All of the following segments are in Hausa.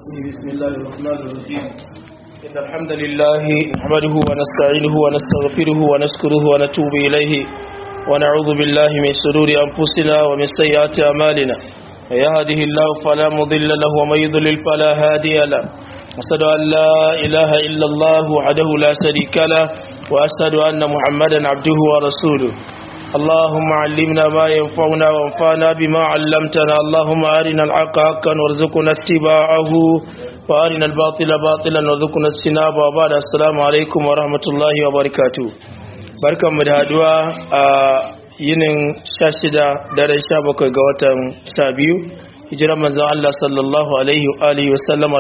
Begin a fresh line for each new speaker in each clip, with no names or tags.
بسم الله الرحمن الرحيم إن الحمد لله نحمده ونستعينه ونستغفره ونشكره ونتوب إليه ونعوذ بالله من شرور أنفسنا ومن سيئات أعمالنا من يهده الله فلا مضل له ومن يضلل فلا هادي له أشهد أن لا إله إلا الله وحده لا شريك له وأشهد أن محمدا عبده ورسوله اللهم علمنا ما ينفعنا وانفعنا بما علمتنا اللهم أرنا الحق حقا وارزقنا اتباعه وأرنا الباطل باطلا وارزقنا اجتنابه وبعد السلام عليكم ورحمة الله وبركاته barkan mu da haduwa a yinin 16 daren 17 ga watan 12 hijiran manzon Allah sallallahu alaihi wa alihi wa sallama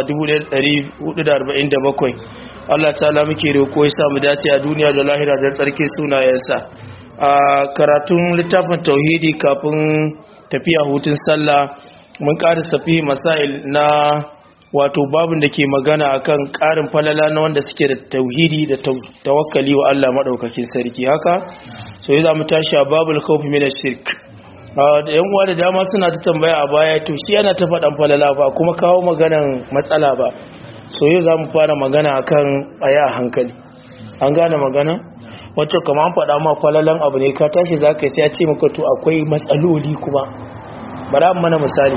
1447 Allah ta'ala muke roko ya samu dace a duniya da lahira da tsarki sunayensa a karatun littafin tauhidi kafin tafiya hutun sallah mun ƙara safi masail na wato babin da ke magana akan ƙarin falala na wanda suke da tauhidi da tawakkali wa Allah maɗaukakin sarki haka so yi za mu tashi a babul khawfi min shirk da yan uwa da dama suna ta tambaya a baya to shi yana ta faɗan falala ba kuma kawo maganan matsala ba so yau za mu fara magana akan aya a hankali an gane magana wacce kama an faɗa ma falalan abu ne ka tashi za ka sai ya ce maka to akwai matsaloli kuma bara mana misali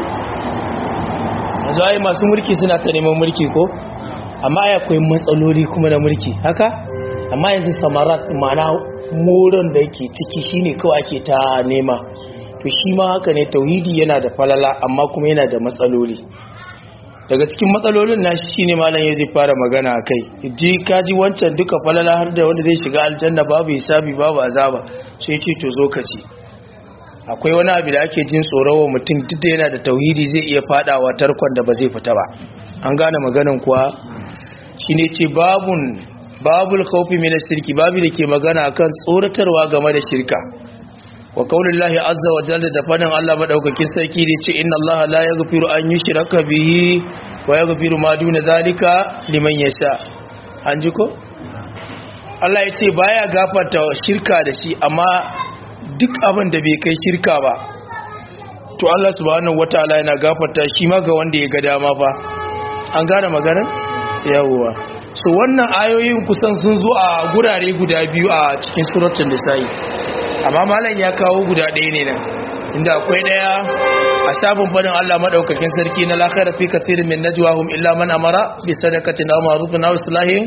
yanzu ai masu mulki suna ta neman mulki ko amma ai akwai matsaloli kuma na mulki haka amma yanzu samarat mana moron da yake ciki shine kawai ake ta nema to shi ma haka ne tauhidi yana da falala amma kuma yana da matsaloli daga cikin matsalolin nashi shine malam ya zai fara magana a kai ji kaji wancan duka falala har da wanda zai shiga aljanna babu hisabi babu azaba sai ce to zo ka ci akwai wani abu da ake jin tsoro mutum duk da yana da tauhidi zai iya fadawa tarkon da ba zai fita ba an gane maganan kuwa shine ce babun babul khawfi min shirki babu da ke magana akan tsoratarwa game da shirka wa kaulillahi azza wa jalla da fadin Allah madaukakin sarki da ce inna Allah la yaghfiru an yushraka bihi wa yaghfiru ma duna zalika liman yasha an ji ko Allah ya ce baya gafarta shirka da shi amma duk abin da bai kai shirka ba to Allah subhanahu wataala yana gafarta shi ma ga wanda ya ga dama fa an gane magana yawwa so wannan ayoyin kusan sun zo a gurare guda biyu a cikin suratul nisa'i amma malam ya kawo guda ɗaya ne nan inda akwai ɗaya a shafin fadin Allah madaukakin sarki na lakhara fi kathirin min najwahum illa man amara bi sadaqatin aw ma'rufin aw islahin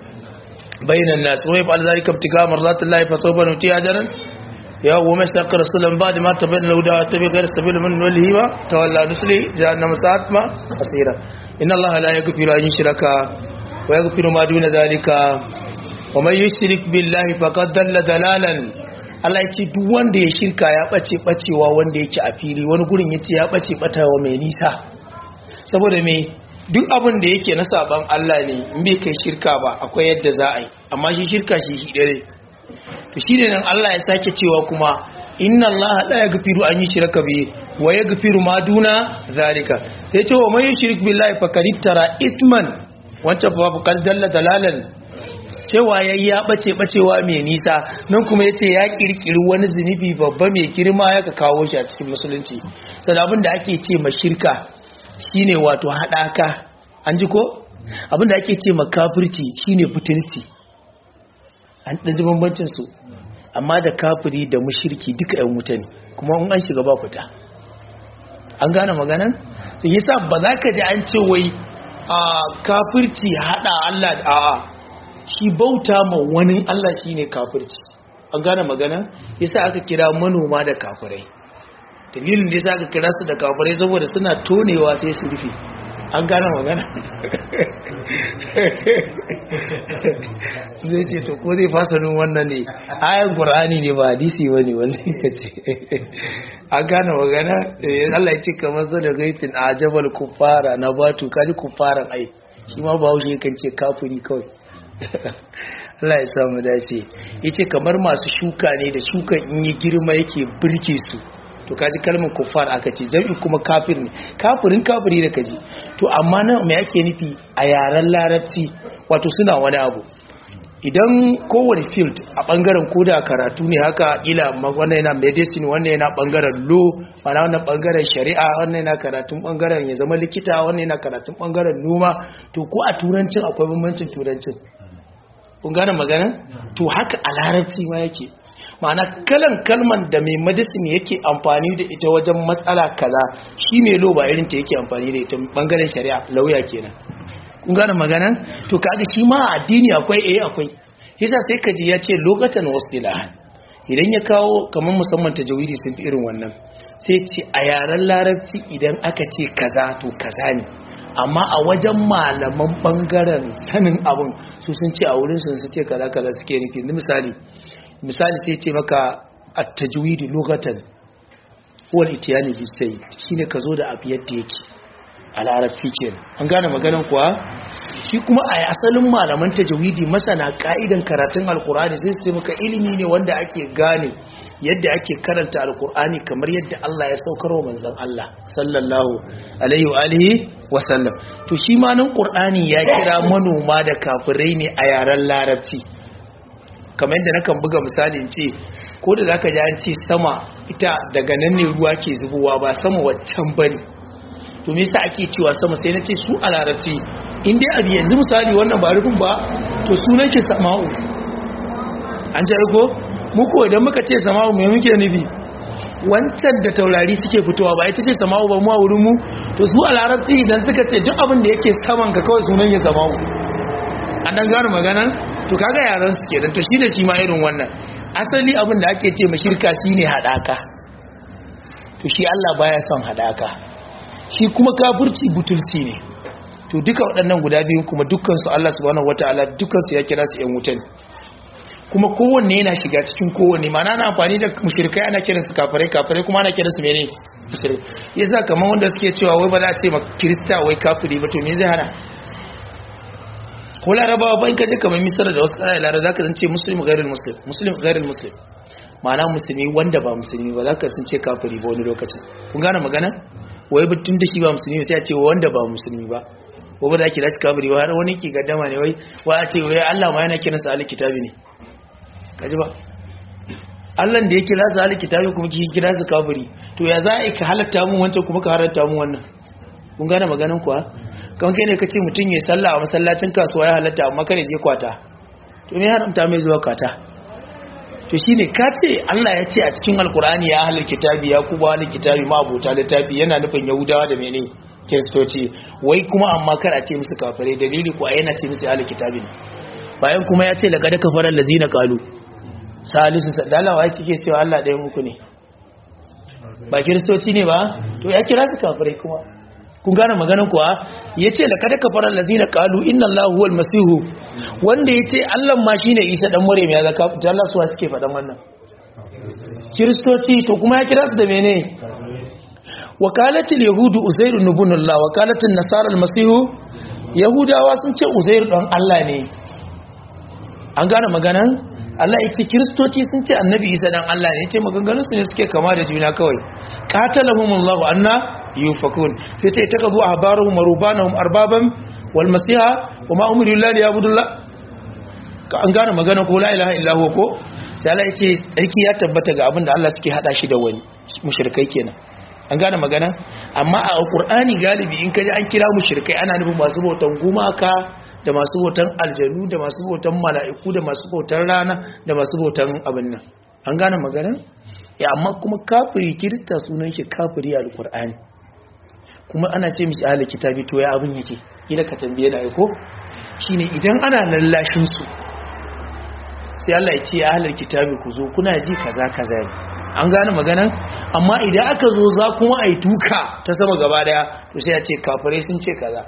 bainan nas wa yaf'al dhalika ibtigaa mardatillahi fa sawfa nuti ajran ya wa mastaqir rasulan ba'da ma tabayyana lahu da tabi ghayr sabil min walihi wa tawalla nusli jahannam sa'at ma asira inna allaha la yaghfiru an yushraka wa yaghfiru ma duna dhalika wa man yushrik billahi faqad dalla dalalan Allah ya ce duk wanda ya shirka ya bace bacewa wanda yake a fili wani gurin ya ce ya bace batawa mai nisa saboda me duk abin da yake na saban Allah ne in bai kai shirka ba akwai yadda za a yi amma shi shirka shi shi dare to shi ne nan Allah ya sake cewa kuma inna Allah la yaghfiru an yushraka bi wa yaghfiru ma duna zalika sai ce wa man yushrik billahi faqad tara ithman wancan babu kal dalla dalalan cewa ya ya bace bacewa mai nisa nan kuma yace ya kirkiri wani zunubi babba mai girma ya ka kawo shi a cikin musulunci sai abin da ake ce ma shirka shine wato hadaka an ji ko abin da ake ce ma kafirci shine butulci an dan ji bambancin su amma da kafiri da mushriki duka ɗan wuta ne kuma in an shiga ba fita an gane maganan to yasa ba za ka ji an ce wai a kafirci hada Allah da a'a shi bauta ma wani Allah shi ne kafirci an gane magana yasa aka kira manoma da kafirai dalilin da yasa aka kira su da kafirai saboda suna tonewa sai su rufe an gane magana zai ce to ko zai fasa nun wannan ne ayan qur'ani ne ba hadisi bane wannan kace an gane magana Allah ya ce kamar zo da gaifin ajabal kufara na batu kaji kufaran ai shi ma ba haushe kan ce kafiri kawai Allah ya samu dace yace kamar masu shuka ne da shukan in yi girma yake birke su to kaji kalmar kuffar aka ce jami'i kuma kafir ne kafirin kafiri da kaji to amma nan me yake nufi a yaren larabci wato suna wani abu idan kowane field a bangaren koda karatu ne haka ila wannan yana medicine wannan yana bangaren law mana wannan bangaren shari'a wannan yana karatun bangaren ya zama likita wannan yana karatun bangaren noma to ko a turancin akwai bambancin turancin kun gane magana to haka a larabci ma yake ma'ana kalan kalman da mai medicine yake amfani da ita wajen matsala kaza shi mai law ba irin ta yake amfani da ita bangaren shari'a lauya kenan kun gane magana to kaga shi ma addini akwai eh akwai yasa sai kaji ya ce lokatan wasilahan idan ya kawo kamar musamman tajawidi sun fi irin wannan sai ce a yaren larabci idan aka ce kaza to kaza ne amma a wajen malaman bangaren sanin abun su sun ce a wurin sun su ce kaza kaza suke nufi misali misali sai ce maka at-tajwidi lokatan wal itiyani bi sai shine ka zo da abu yadda yake a larabci kenan an gane maganan kuwa shi kuma a asalin malaman tajawidi masana ka'idan karatun alkur'ani sai su maka ilimi ne wanda ake gane yadda ake karanta alkur'ani kamar yadda Allah ya saukar wa manzon Allah sallallahu alaihi wa alihi wa sallam to shi ma nan qur'ani ya kira manoma da kafirai ne a yaren larabci kamar yadda nakan buga misali in ce ko da zaka ji an ce sama ita daga nan ne ruwa ke zubowa ba sama waccan bane to me yasa ake cewa sama sai na ce su a larabci in dai abu yanzu misali wannan ba rufin ba to sunan shi sama'u an ji ko muku idan muka ce sama'u mai muke nufi wancan da taurari suke fitowa ba ita ce sama'u ba mu a wurin mu to su a larabci idan suka ce duk abin da yake saman ka kawai sunan ya sama'u an dan gano magana to kaga yaran su kenan to shi da shi ma irin wannan asali abin da ake ce mashirka shine hadaka to shi Allah baya son hadaka shi kuma kafirci butulci ne to duka waɗannan guda biyu kuma dukkansu Allah subhanahu wataala dukkansu ya kira su ƴan wutan kuma kowanne yana shiga cikin kowanne ma'ana na amfani da mushrikai ana kiran su kafirai kafirai kuma ana kiran su mene mushrikai yasa kamar wanda suke cewa wai ba za a ce ma kirista wai kafiri ba to me zai hana ko larabawa ba in ka je kamar misra da wasu ƙasashe larabawa zaka zance muslim ghairul muslim muslim ghairul muslim ma'ana musulmi wanda ba musulmi ba zaka sun ce kafiri ba wani lokacin kun gane magana wai tun da shi ba musulmi sai a ce wanda ba musulmi ba ko ba za ki dace kafiri ba har wani ki gaddama ne wai wa a ce wai Allah ma yana kiransa ahli kitabi ne kaji ba Allah da ya kira su ahli kitabi kuma ki kira su kafiri to ya za a ka halatta mun wancan kuma ka halatta mun wannan kun gane maganin kuwa kan kai ne kace mutun ya sallah a masallacin kasuwa ya halatta amma kare je kwata to me haramta mai zuwa kwata to shine ka ce Allah ya ce a cikin alkur'ani ya ahlul kitabi ya kuba ahlul kitabi ma abota littafi yana nufin yahudawa da mene kiristoci wai kuma amma kar a ce musu kafirai dalili ko yana ce musu ahlul kitabi ne bayan kuma ya ce laqad kafara allazina qalu salisu sadalawa yake cewa Allah ɗaya muku ne ba kiristoci ne ba to ya kira su kafirai kuma kun gane maganin kuwa ya ce da kada kafar allazina qalu inna allahu huwal masihu wanda ya ce allah ma shine isa dan maryam ya zaka ta Allah suwa suke faɗan wannan kiristoci to kuma ya kira su da mene wakalatul yahudu uzairu ibn allah wakalatul nasara almasihu yahudawa sun ce uzairu dan allah ne an gane maganan Allah ya ce kiristoci sun ce annabi isa dan Allah ne ya ce maganganun su ne suke kama da juna kawai qatalahumullahu anna yufakun sai ta taka zuwa ahbaruhum rubanahum arbaban wal masiha wa ma umiru lillahi yabudullah ka an gane magana ko la ilaha illa huwa ko sai Allah ya ce tsarki ya tabbata ga abin da Allah suke hada shi da wani mushrikai kenan an gane magana amma a alqur'ani galibi in kaji an kira mushrikai ana nufin masu bautan gumaka da masu bautan aljanu da masu bautan mala'iku da masu bautan rana da masu bautan abin nan an gane magana ya amma kuma kafiri kirista sunan shi kafiri a alqur'ani kuma ana ce mishi ahli kitabi to ya abin yake ila ka tambaye na aiko shine idan ana lallashin su sai Allah ya ce ahli kitabi ku zo kuna ji kaza kaza ne an gane maganan amma idan aka zo za kuma ai tuka ta sama gaba daya to sai ya ce kafirai sun ce kaza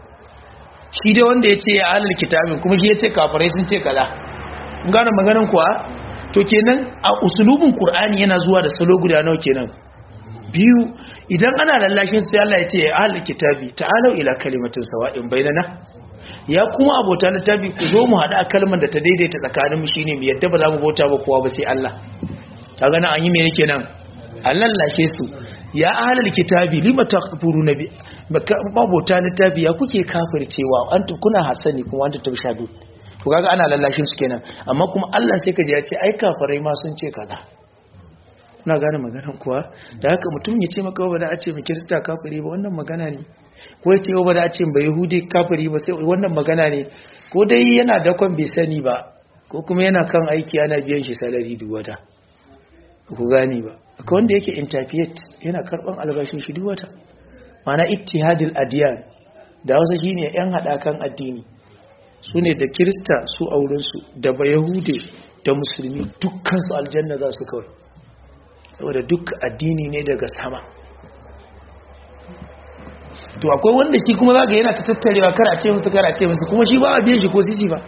shi dai wanda ya ce ya ahli kitabin kuma shi ya ce kafirai sun ce kaza an gane maganan kuwa to kenan a usulubin qur'ani yana zuwa da salo guda nawa kenan biyu idan ana lallashin sai Allah ya ce ya ahli kitabi ta'alu ila kalimatin sawa'in bainana ya kuma abota littafi ku zo mu hada kalmar da ta daidaita tsakanin mu shine mu yadda ba za mu bauta ba kowa ba sai Allah kaga nan an yi me yake nan an lallashe su ya ahli kitabi lima takfuruna bi abota littafi ya kuke kafircewa anta kuna hasani kuma anta tabshadu to kaga ana lallashin su kenan amma kuma Allah sai ka ji ya ce ai kafirai ma sun ce kaza na gane maganan kuwa da haka mutum ya ce maka ba da a ce mai kirista kafiri ba wannan magana ne ko ya ce ba da a ce mai yahudi kafiri ba sai wannan magana ne ko dai yana dakon bai sani ba ko kuma yana kan aiki ana biyan shi salari duk wata ku gane ba akwai wanda yake interfiet yana karban albashin shi duk wata mana ittihadil adiyan da wasu shine yan hadakan addini su ne da kirista su aurensu da ba yahude da musulmi dukkan su aljanna za su kawai saboda duk addini ne daga sama to akwai wanda shi kuma zaka yana ta tattarewa kar a ce musu kar a ce musu kuma shi ba a biyan shi ko sisi ba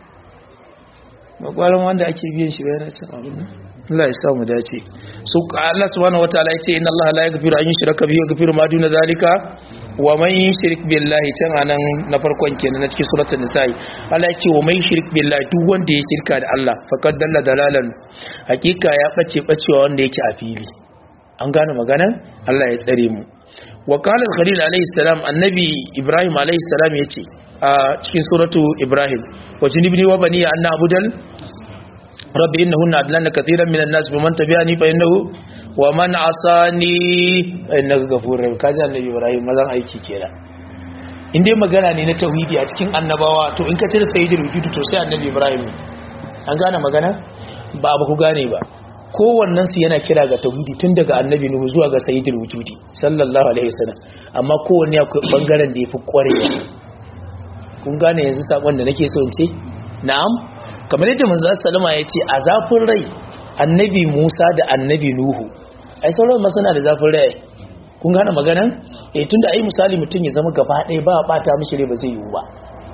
ba kwaran wanda ake biyan shi ba yana cin abin nan Allah ya sa mu dace so Allah subhanahu wataala ya ce inna Allah la yaghfiru an yushraka bihi wa yaghfiru ma duna zalika wa man yushrik billahi tan anan na farkon kenan na cikin suratul nisa'i Allah ya ce wa man yushrik billahi duk wanda ya shirka da Allah faqad dalla dalalan hakika ya bace bacewa wanda yake a fili an gane maganan Allah ya tsare mu wa qala al-khalil alayhi salam annabi ibrahim alayhi salam yace a cikin suratu ibrahim wa junibni wa bani an na'budal rabbi innahunna adlanna katiran minan nas faman tabi'ani fa innahu wa man asani innaka ghafurur rahim kaji annabi ibrahim mazan aiki kenan in dai magana ne na tauhidi a cikin annabawa to in ka cire sayyidul wujud to sai annabi ibrahim an gane magana ba ba ku gane ba kowannen su yana kira ga tauhidi tun daga annabi nuhu zuwa ga sayyidul wujudi sallallahu alaihi wasallam amma kowanne akwai bangaren da yafi kwarewa kun gane yanzu sakon da nake so in ce na'am kamar yadda manzo sallama ya ce a zafin rai annabi Musa da annabi Nuhu ai sauran masana da zafin rai kun gane maganan eh tunda ai misali mutum ya zama gaba ɗaya ba bata mishi rai ba zai yiwu ba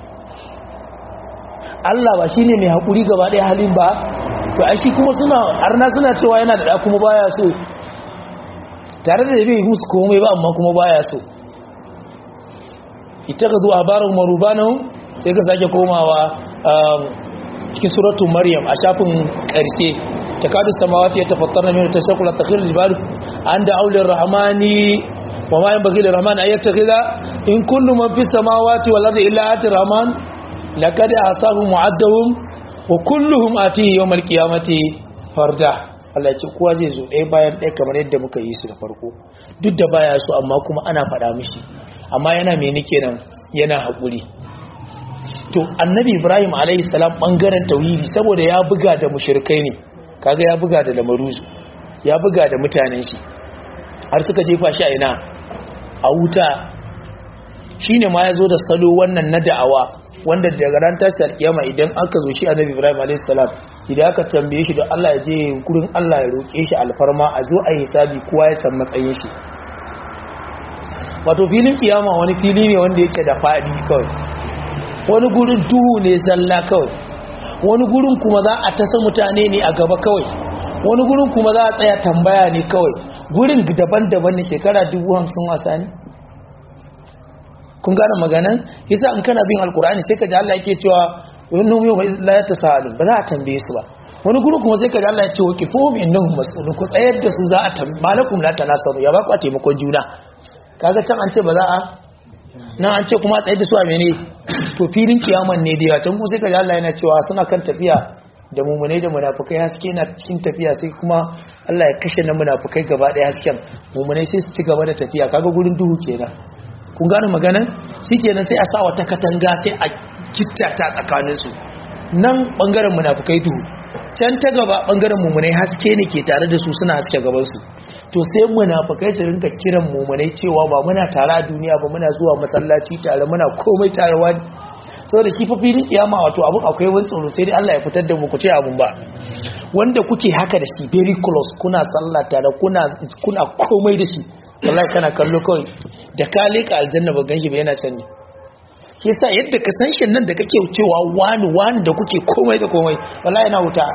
Allah ba shine mai hakuri gaba ɗaya halin ba to ai shi kuma suna arna suna cewa yana da da kuma baya so tare da bai musu komai ba amma kuma baya so ita ga zuwa barin marubanan sai ka sake komawa cikin suratun maryam a shafin ƙarshe ta kadu samawati ya tafattar na mai tashakula ta khilal jibal an da aulin rahmani wa ma yin bagilin rahman a yadda gida in kullu man fi samawati wa larda illa ati rahman laqad asabu mu'addahum wa kulluhum atihi yawmal qiyamati farda Allah ya ce kowa zai zo ɗaya bayan ɗaya kamar yadda muka yi su da farko duk da baya so amma kuma ana faɗa mishi amma yana mene kenan yana haƙuri to annabi ibrahim alayhi salam bangaren tauhidi saboda ya buga da mushrikai ne kaga ya buga da lamaruzu ya buga da mutanen shi har suka jefa shi a ina a wuta shine ma yazo da salo wannan na da'awa wanda daga ran tashi alkiyama idan aka zo shi annabi ibrahim alayhi salam idan aka tambaye shi don Allah ya je gurin Allah ya roke shi alfarma a zo a hisabi kowa ya san matsayin shi wato filin kiyama wani fili ne wanda yake da fadi kawai wani gurin duhu ne zalla kawai wani gurin kuma za a tasa mutane ne a gaba kawai wani gurin kuma za a tsaya tambaya ne kawai gurin daban-daban ne shekara dubu hamsin wasa ne kun gane maganan yasa in kana bin alkur'ani sai ka ji Allah yake cewa wani yau la ya tasalu ba za a tambaye su ba wani gurin kuma sai ka ji Allah ya ce wa kifuhum innahum mas'ulun ku tsayar da su za a tambaye malakum la tanasaru ya ba ku taimakon juna kaga can an ce ba za a nan an ce kuma tsaye da su a mene to filin kiyaman ne da can kuma sai ka ji Allah yana cewa suna kan tafiya da mummunai da munafukai haske na cikin tafiya sai kuma Allah ya kashe na munafukai gaba ɗaya hasken mummunai sai su ci gaba da tafiya kaga gurin duhu kenan kun gane maganan shikenan sai a sa wata katanga sai a kitta ta tsakanin su nan bangaren munafukai duhu can ta gaba bangaren mummunai haske ne ke tare da su suna haske gaban su to sai munafikai su rinka kiran mumunai cewa ba muna tare a duniya ba muna zuwa masallaci tare muna komai tare wani saboda shi fa filin kiyama wato abun akwai wani tsoro sai dai Allah ya fitar da mu ku ce abun ba wanda kuke haka da shi very close kuna sallah tare kuna kuna komai da shi wallahi kana kallo kawai da ka leka aljanna ba ganki ba yana can ne shi yasa yadda ka san shin nan da kake cewa wani wani da kuke komai da komai wallahi yana wuta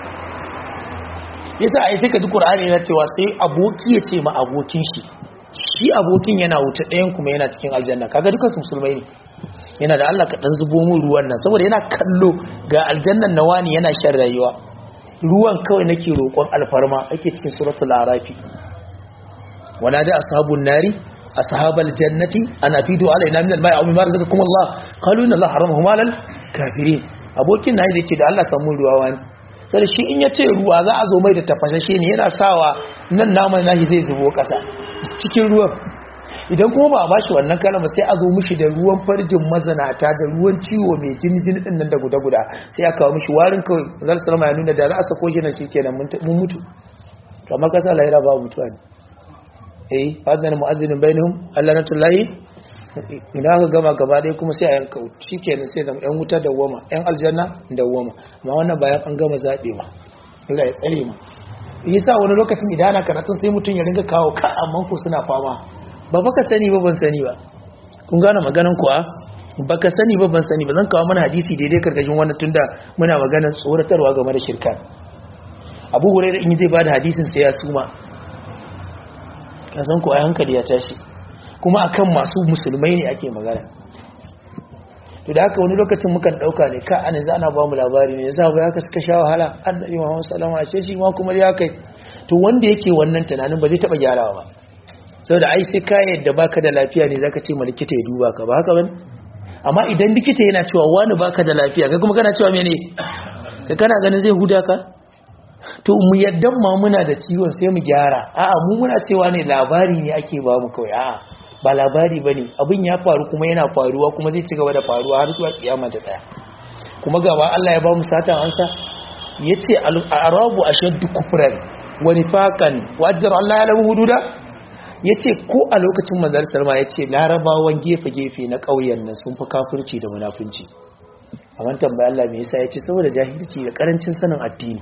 yasa ai sai ka ji Qur'ani yana cewa sai aboki ya ce ma abokin shi shi abokin yana wuta ɗayan kuma yana cikin aljanna kaga dukan su musulmai ne yana da Allah ka dan zubo mu ruwan nan saboda yana kallo ga aljannan nawani yana shan rayuwa ruwan kawai nake roƙon alfarma ake cikin suratul arafi wana da ashabun nari ashabal jannati ana fidu alaina min al-ma'i aw mimma razaqakum Allah qalu inna Allah haramahu alal kafirin abokin na zai ce da Allah samu ruwa wani sai shi in ya ce ruwa za a zo mai da tafashashe ne yana sawa nan naman nashi zai zubo kasa cikin ruwan idan kuma ba a bashi wannan kalama sai a zo mishi da ruwan farjin mazanata da ruwan ciwo mai jini jini din nan da guda guda sai a kawo mishi warin kawai zar salama ya nuna da za a sako shi nan shikenan mun mutu kamar kasa lahira ba mutuwa ne eh fadlan mu'adhdhin bainahum allanatullahi idan aka gama gaba ɗaya kuma sai a yanka shikenan sai zama yan wuta da woma yan aljanna da woma amma wannan bayan an gama zaɓewa Allah ya tsare mu yasa wani lokacin idan ana karatun sai mutum ya ringa kawo ka amma ko suna fama ba baka sani ba ban sani ba kun gane maganan kuwa baka sani ba ban sani ba zan kawo mana hadisi daidai karkashin wannan tunda muna maganar tsoratarwa game da shirka abu hurairah in zai bada hadisin sai ya suma ka san ko ai hankali ya tashi kuma akan masu musulmai ne ake magana to da haka wani lokacin mukan dauka ne ka an za ana ba mu labari ne yasa ba ka suka sha wahala annabi Muhammad sallallahu alaihi wasallam shi ma kuma ya kai to wanda yake wannan tunanin ba zai taba gyarawa ba saboda ai sai ka yadda baka da lafiya ne zaka ce ma likita ya duba ka ba haka bane amma idan likita yana cewa wani baka da lafiya kai kuma kana cewa mene kai kana ganin zai huda ka to mu yaddan ma muna da ciwon sai mu gyara a'a mu muna cewa ne labari ne ake ba mu kawai a'a ba labari bane abin ya faru kuma yana faruwa kuma zai ci gaba da faruwa har zuwa kiyama ta tsaya kuma gaba Allah ya ba mu satan ansa yace al-arabu ashaddu kufran wa nifaqan wa ajra Allah ya lahu hududa yace ko a lokacin manzon Salma yace larabawan gefe gefe na ƙauyen nan sun fi kafirci da munafunci amma tambaya Allah me yasa yace saboda jahilci da karancin sanin addini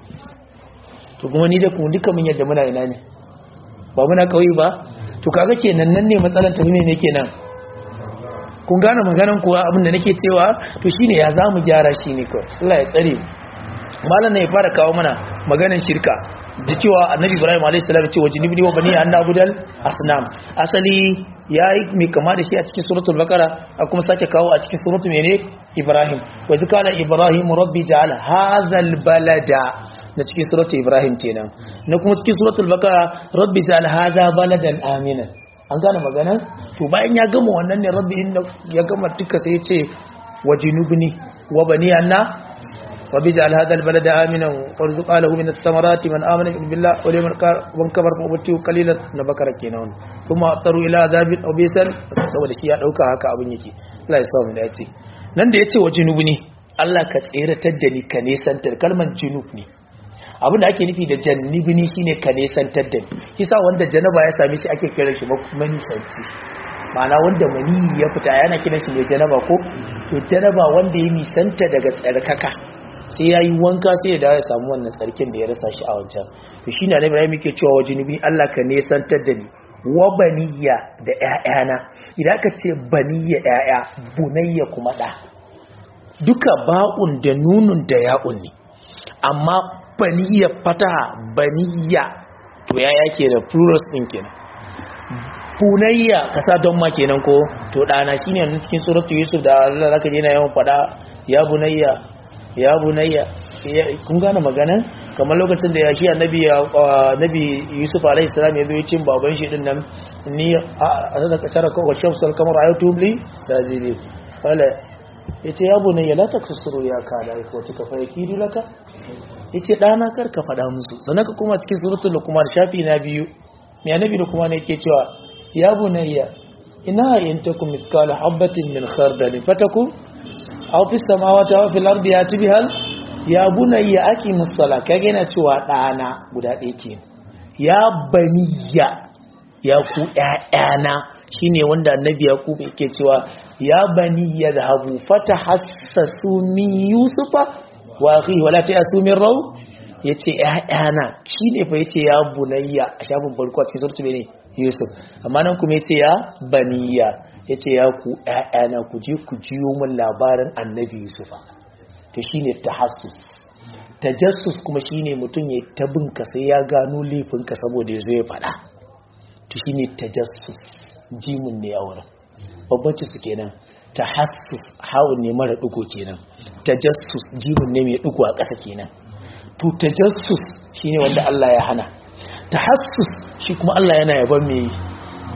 to kuma ni da ku duka mun yadda muna ina ne ba muna kauye ba to kaga kenan nan ne matsalan tafi ne kenan kun gane maganan kuwa abin da nake cewa to shine ya zamu gyara shi ne kawai Allah ya tsare malam ne ya fara kawo mana maganan shirka da cewa annabi Ibrahim alayhi salam ce wajinibni wa bani an nabudal asnam asali yayi mai kama da shi a cikin suratul baqara a kuma sake kawo a cikin suratul mene Ibrahim wa zikala Ibrahim rabbi ja'al hadzal balada na cikin suratul ibrahim kenan na kuma cikin suratul baqara rabbi zal hadha baladan aminan an gane magana to bayan ya gama wannan ne rabbi inda ya gama duka sai ya ce wajinubni wa bani anna rabbi zal hadha albalada aminan warzuq lahu min ath-thamarati man amana billahi wal yawmil akhir wa kabar fa ubti qalilan na bakara kenan kuma taru ila azabil abisan saboda shi ya dauka haka abin yake Allah ya sa mu dace nan da yace wajinubni Allah ka tseratar da ni ka nesantar kalmar junub ne abin da ake nufi da jannibini shine ka nesantar da kisa wanda janaba ya same shi ake kiran shi manisanci ma'ana wanda mani ya fita yana kiran shi mai janaba ko to janaba wanda ya nisanta daga tsarkaka sai ya yi wanka sai ya dawo ya samu wannan tsarkin da ya rasa shi a wancan to shi na Ibrahim yake cewa wa junubi Allah ka nesantar da ni wa baniya da ƴaƴana idan ka ce baniya ƴaƴa bunayya kuma da duka ba'un da nunun da ya'un ne amma baniya fataha baniya to ya yake da plurals din kenan bunayya kasa don ma kenan ko to dana shine nan cikin suratu yusuf da Allah zaka je na yawan fada ya bunayya ya bunayya kun gane magana kamar lokacin da ya shi annabi annabi yusuf alaihi salam ya zo cin baban shi din nan ni a da kasara ko shamsul kamar ayatum li sajidi wala yace ya bunayya la taksuru ya kada ko tuka fa yakidu laka yace dana kar ka fada musu sannan ka kuma cikin suratul luqman shafi na biyu mai annabi luqman yake cewa ya bunayya ina in takum mithqala habatin min khardal fatakum aw fis samawati aw fil ardi yati bihal ya bunayya aqimus sala kage na cewa dana guda ɗaya ke ya baniya ya ku ƴaƴana shine wanda annabi yaqub yake cewa ya baniya dhahabu fatahassasu min yusufa wa akhi wala ta'asu min raw yace ƴaƴana shine fa yace ya bunayya a shafin farko a cikin suratul ne Yusuf amma nan kuma yace ya baniya yace ya ku ƴaƴana ku je ku jiyo min labarin Annabi Yusufa to shine tahassus tajassus kuma shine mutum ya tabin ka sai ya gano laifin ka saboda yazo ya fada to shine tajassus jimin ne a wurin babbanci su kenan tahassus hawun ne mara dugo kenan tajassus jimin ne mai dugo a ƙasa kenan to tajassus shine wanda Allah ya hana tahassus shi kuma Allah yana yaban me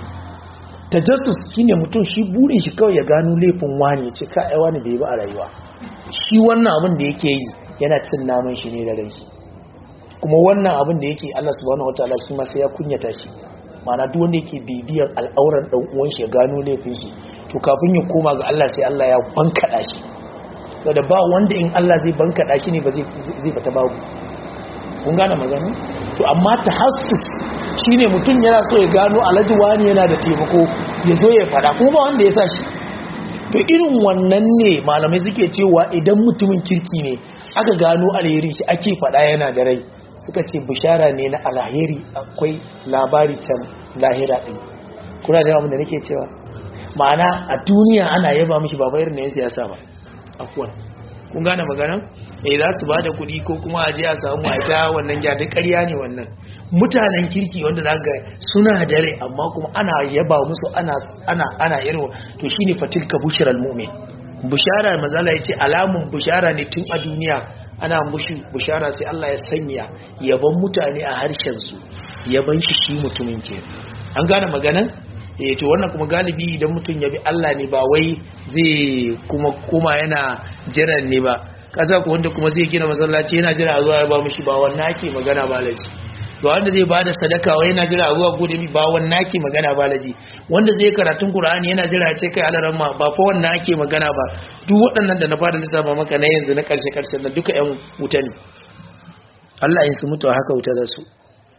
tajassus shine mutum shi burin shi kawai ya gano laifin wani ce ka ai wani bai ba a rayuwa shi wannan abin da yake yi yana cin naman shi ne da rai kuma wannan abin da yake Allah subhanahu wataala shi ma sai ya kunyata shi ma'ana duk wanda yake bibiyar al'auran dan uwan shi ya gano laifin shi to kafin ya koma ga Allah sai Allah ya bankada shi saboda ba wanda in Allah zai bankada shi ne ba zai zai fita babu kun gane magana to amma tahassus shine mutum yana so ya gano alhaji wani yana da taimako ya zo ya fada kuma ba wanda ya sa shi to irin wannan ne malamai suke cewa idan mutumin kirki ne aka gano alherin shi ake fada yana da rai suka ce bishara ne na alheri akwai labari can lahira din kuna da abin da nake cewa ma'ana a duniya ana yaba mishi ba bayar na yin siyasa ba akwai kun gane magana eh za su bada kuɗi ko kuma a je a samu a ita wannan gyada ƙarya ne wannan mutanen kirki wanda za ga suna da rai amma kuma ana yaba musu ana ana ana irin to shine fatilka bushral mu'min bushara mazala yace alamun bushara ne tun a duniya ana mushi bushara sai Allah ya sanya yaban mutane a harshen su yaban shi shi mutumin ke an gane maganan eh to wannan kuma galibi idan mutum ya bi Allah ne ba wai zai kuma kuma yana jiran ne ba kasa ko wanda kuma zai gina masallaci yana jira a zuwa ya ba mushi ba wannan ake magana ba laji ba wanda zai bada sadaka wai yana jira a zuwa gode mi ba wannan ake magana ba laji wanda zai karatun Qur'ani yana jira ya ce kai alaran ma ba fa wannan ake magana ba duk waɗannan da na fara lissafa maka na yanzu na karshe karshe na duka ƴan wuta ne Allah in su mutu haka wuta da su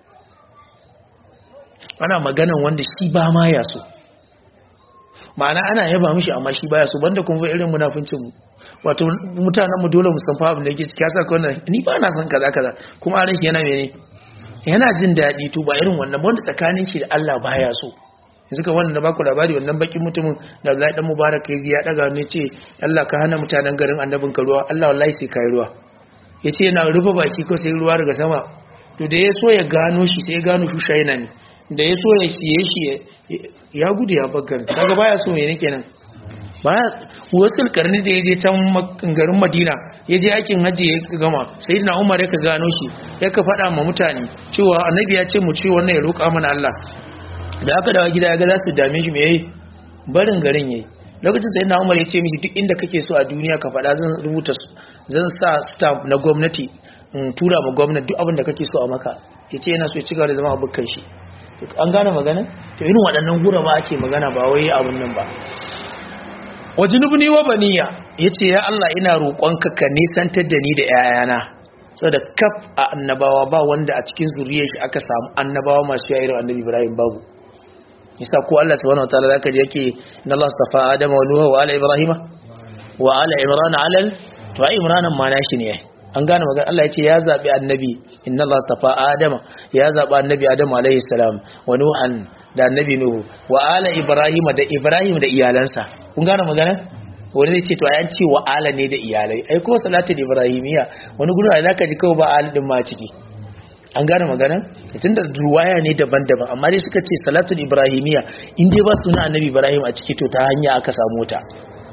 ana maganan wanda shi ba ma ya so ma'ana ana yaba mishi amma shi baya so banda kuma irin munafincin mu wato mutanen mu dole mu san fa abin da yake ciki yasa kawai ni ba na san kaza kaza kuma a ranki yana mene yana jin daɗi to ba irin wannan wanda tsakanin shi da Allah baya so yanzu ka wannan da baku labari wannan bakin mutumin da Abdullahi dan Mubarak ya ya daga ne ce Allah ka hana mutanen garin annabin ka ruwa Allah wallahi sai kai ruwa yace yana rufe baki ko sai ruwa daga sama to da ya so ya gano shi sai ya gano shi shaina ne da ya so ya siye shi ya gudu ya bagar kaga baya so ne kenan baya wasu karni da ya je can garin madina ya je aikin hajji ya gama sai na umar ya ka gano shi ya ka faɗa ma mutane cewa annabi ya ce mu ce wannan ya roƙa mana allah da aka dawa gida ya ga za su dame shi me yayi barin garin yayi lokacin sai na umar ya ce mishi duk inda kake so a duniya ka faɗa zan rubuta zan sa stamp na gwamnati in tura ma gwamnati duk abin da kake so a maka ya ce yana so ya ci gaba da zama abokan shi an gane magana to irin waɗannan gura ba ake magana ba wai abun nan ba wajinubni wa baniya yace ya Allah ina roƙonka ka nisantar da ni da 'ya'yana saboda kaf a annabawa ba wanda a cikin zuriyar shi aka samu annabawa masu yayin annabi Ibrahim babu yasa ko Allah subhanahu wataala zaka ji yake inna Allah astafa Adama wa Nuha wa ala Ibrahim wa ala Imran ala to ai Imran ma nashi ne an gane magana Allah ya ce ya zaɓi annabi inna Allah stafa Adama ya zaɓi annabi Adamu alaihi salam wa Nuhan da annabi Nuhu wa ala Ibrahim da Ibrahim da iyalansa kun gane magana wani zai ce to ayan ce wa ala ne da iyalai ai ko salatul ibrahimiya wani gudu ai zaka ji kawai ba ala din ma ciki an gane magana tunda ruwaya ne daban-daban amma dai suka ce salatul ibrahimiya in dai ba suna annabi Ibrahim a ciki to ta hanya aka samu ta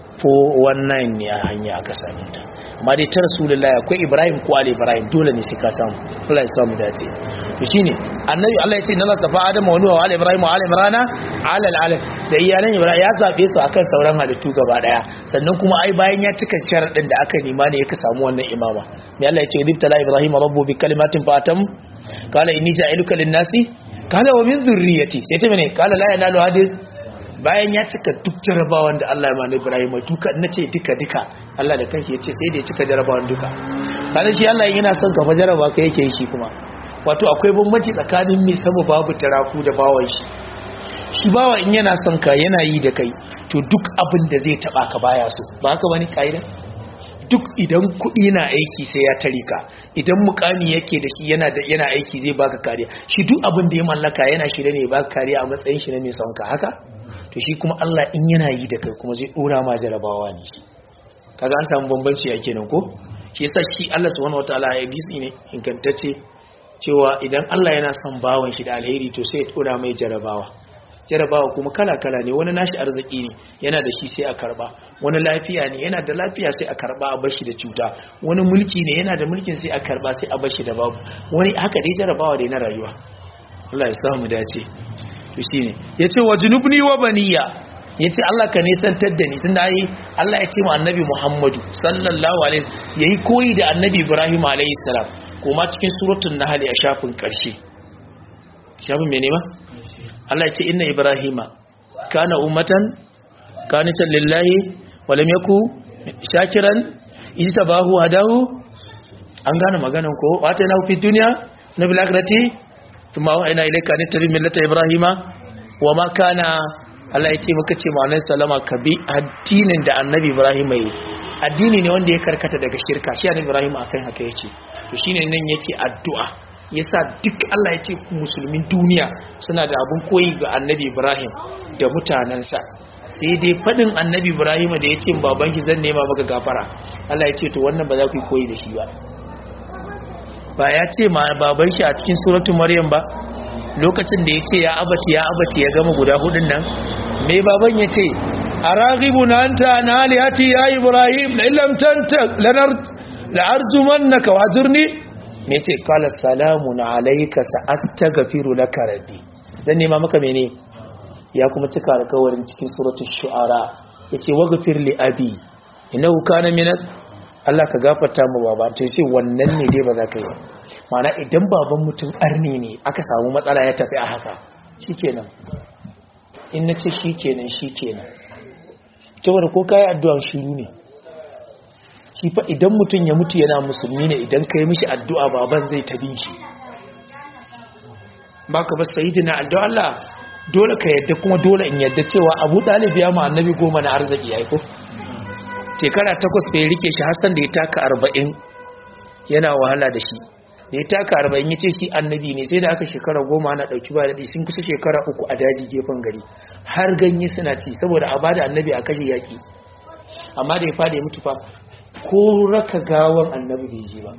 419 ne a hanya aka samu ta amma dai ta rasulullahi akwai ibrahim ko ali ibrahim dole ne sai ka samu Allah ya samu dace to shine annabi Allah ya ce nalla safa adam wa nuha wa ali ibrahim wa ali imrana ala alalam da iyalan ibrahim ya zabe su akan sauran halittu gaba daya sannan kuma ai bayan ya cika sharadin da aka nima ne ya samu wannan imama ne Allah ya ce ibtala ibrahim rabbu bi kalimatin fatam qala inni ja'iluka lin-nasi qala wa min dhurriyyati sai ta mene qala la yanalu hadith bayan ya cika duk jarabawan da Allah ya mani Ibrahim duka na ce duka duka Allah da kanki ya ce sai da ya cika jarabawan duka kada shi Allah yana son ka fa jaraba ka yake shi kuma wato akwai bambanci tsakanin mai sama babu taraku da bawan shi shi bawa in yana son ka yana yi da kai to duk abin da zai taba ka baya so ba haka bane kaida duk idan kuɗi na aiki sai ya tare ka idan mukami yake da shi yana da yana aiki zai baka kariya shi duk abin da ya mallaka yana shirye ne ya baka kariya a matsayin shi na mai son ka haka to shi kuma Allah in yana yi da kai kuma zai dora ma jarabawa ne shi kaga an samu bambanci yake nan ko shi yasa shi Allah subhanahu wataala ya hadisi ne ingantacce cewa idan Allah yana son bawan shi da alheri to sai ya dora mai jarabawa jarabawa kuma kala kala ne wani nashi arziki ne yana da shi sai a karba wani lafiya ne yana da lafiya sai a karba a bashi da cuta wani mulki ne yana da mulkin sai a karba sai a bashi da babu wani haka dai jarabawa dai na rayuwa Allah ya samu dace to shine yace wa junubni wa baniya yace Allah ka nisantar da ni tunda ai Allah ya ce mu annabi Muhammadu sallallahu alaihi yayi koyi da annabi Ibrahim alaihi salam kuma cikin suratul nahl a shafin karshe shafin mene ba Allah ya ce inna ibrahima kana ummatan qanitan lillahi wa lam yaku shakiran isabahu hadahu an gane maganan ko wata na fi duniya na bil akhirati thumma wa ina ilayka an tabi millata ibrahima wa ma kana Allah ya ce maka ce ma'anar salama ka bi addinin da annabi ibrahim yi addini ne wanda ya karkata daga shirka shi annabi ibrahim akan haka yake to shine nan yake addu'a yasa duk Allah ya ce musulmin duniya suna da abun koyi ga annabi ibrahim da mutanensa sai dai fadin annabi ibrahim da ya ce baban ki zan nema maka gafara Allah ya ce to wannan ba za ku yi koyi da shi ba ba ya ce ma baban shi a cikin suratul maryam ba lokacin da ya ce ya abati ya abati ya gama guda hudun nan mai baban ya ce a ragibu na anta na alihati ya ibrahim na ilamtanta lanar la'arjuman na kawazirni mai ce kala salamu na alaika sa'asta gafiru na karabi zan nema maka mene ya kuma cika alkawarin cikin suratun shu'ara ya ce wagafir li abi ina huka na minat Allah ka gafarta mu baba to ce wannan ne dai ba za ka yi mana idan baban mutum arni ne aka samu matsala ya tafi a haka shikenan in na ce shikenan shikenan saboda ko kayi addu'an shiru ne shi fa idan mutum ya mutu yana musulmi ne idan ka yi mishi addu'a baban zai tabi shi baka ba sayyidina addu'a Allah dole ka yadda kuma dole in yadda cewa Abu Talib ya ma annabi goma na arziki yayi ko shekara takwas bai rike shi Hassan da ya taka arba'in yana wahala da shi da ya taka arba'in ya ce shi annabi ne sai da aka shekara goma ana ɗauki ba daɗi sun kusa shekara uku a daji gefen gari har ganye suna ci saboda a bada annabi a kashe yaƙi amma da ya fada ya mutu fa ko raka gawan annabi bai ji ba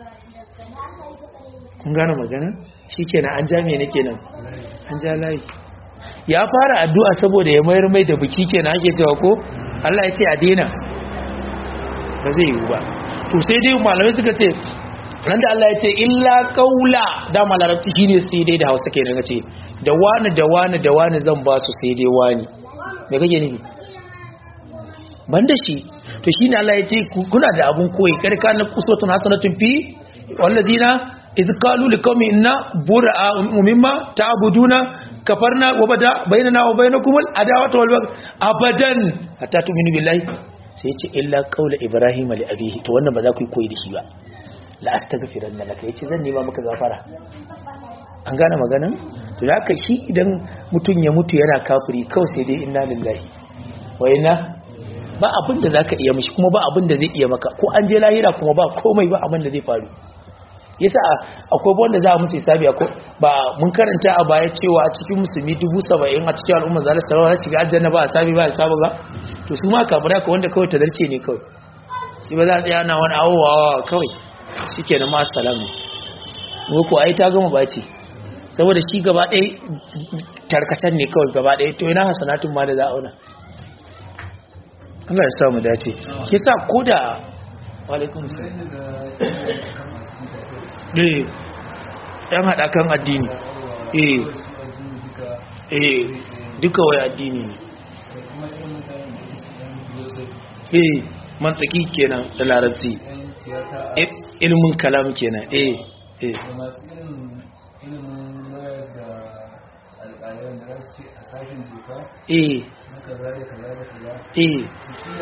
kun gane magana shi kenan an ja mene kenan an ja layi ya fara addu'a saboda ya mayar mai da biki kenan ake cewa ko Allah ya ce a daina ba zai yiwu ba to sai dai malamai suka ce nan da Allah ya ce illa kaula da malarabci shine sai dai da Hausa kenan ce da wani da wani da wani zan ba su sai dai wani me kake nufi banda shi to shine Allah ya ce kuna da abun koyi kar ka na uswatun hasanatun fi wallazina idh qalu liqawmi inna bura'a mimma ta'buduna kafarna wa bada bainana wa bainakum al-adawatu wal bagh abadan hatta tu'minu billahi sai ya ce illa qaula ibrahim li abihi to wannan ba za ku yi koyi da shi ba la astaghfiranna laka yace zan nema maka gafara an gane maganan to haka shi idan mutun ya mutu yana kafiri kawai sai dai inna lillahi wa inna ba abin da zaka iya mishi kuma ba abin da zai iya maka ko an je lahira kuma ba komai ba abin da zai faru yasa akwai wanda za a musu hisabi ko ba mun karanta a baya cewa a cikin musulmi dubu saba'in a cikin al'umma za su tarar shiga aljanna ba a sabi ba a sabu ba to su ma kafirai ka wanda kawai tadarce ne kawai shi ba za a tsaya na wani awowawa kawai shi ke na masu salamu ko ai ta gama bace saboda shi gaba ɗaya tarkacen ne kawai gaba ɗaya to ina hasanatun ma da za a auna Allah ya sa mu dace ke sa ko da walaikun sa eh yan haɗa kan addini eh eh duka wai addini ne eh mantaki kenan da larabci ilmin kalam kenan eh eh eh eh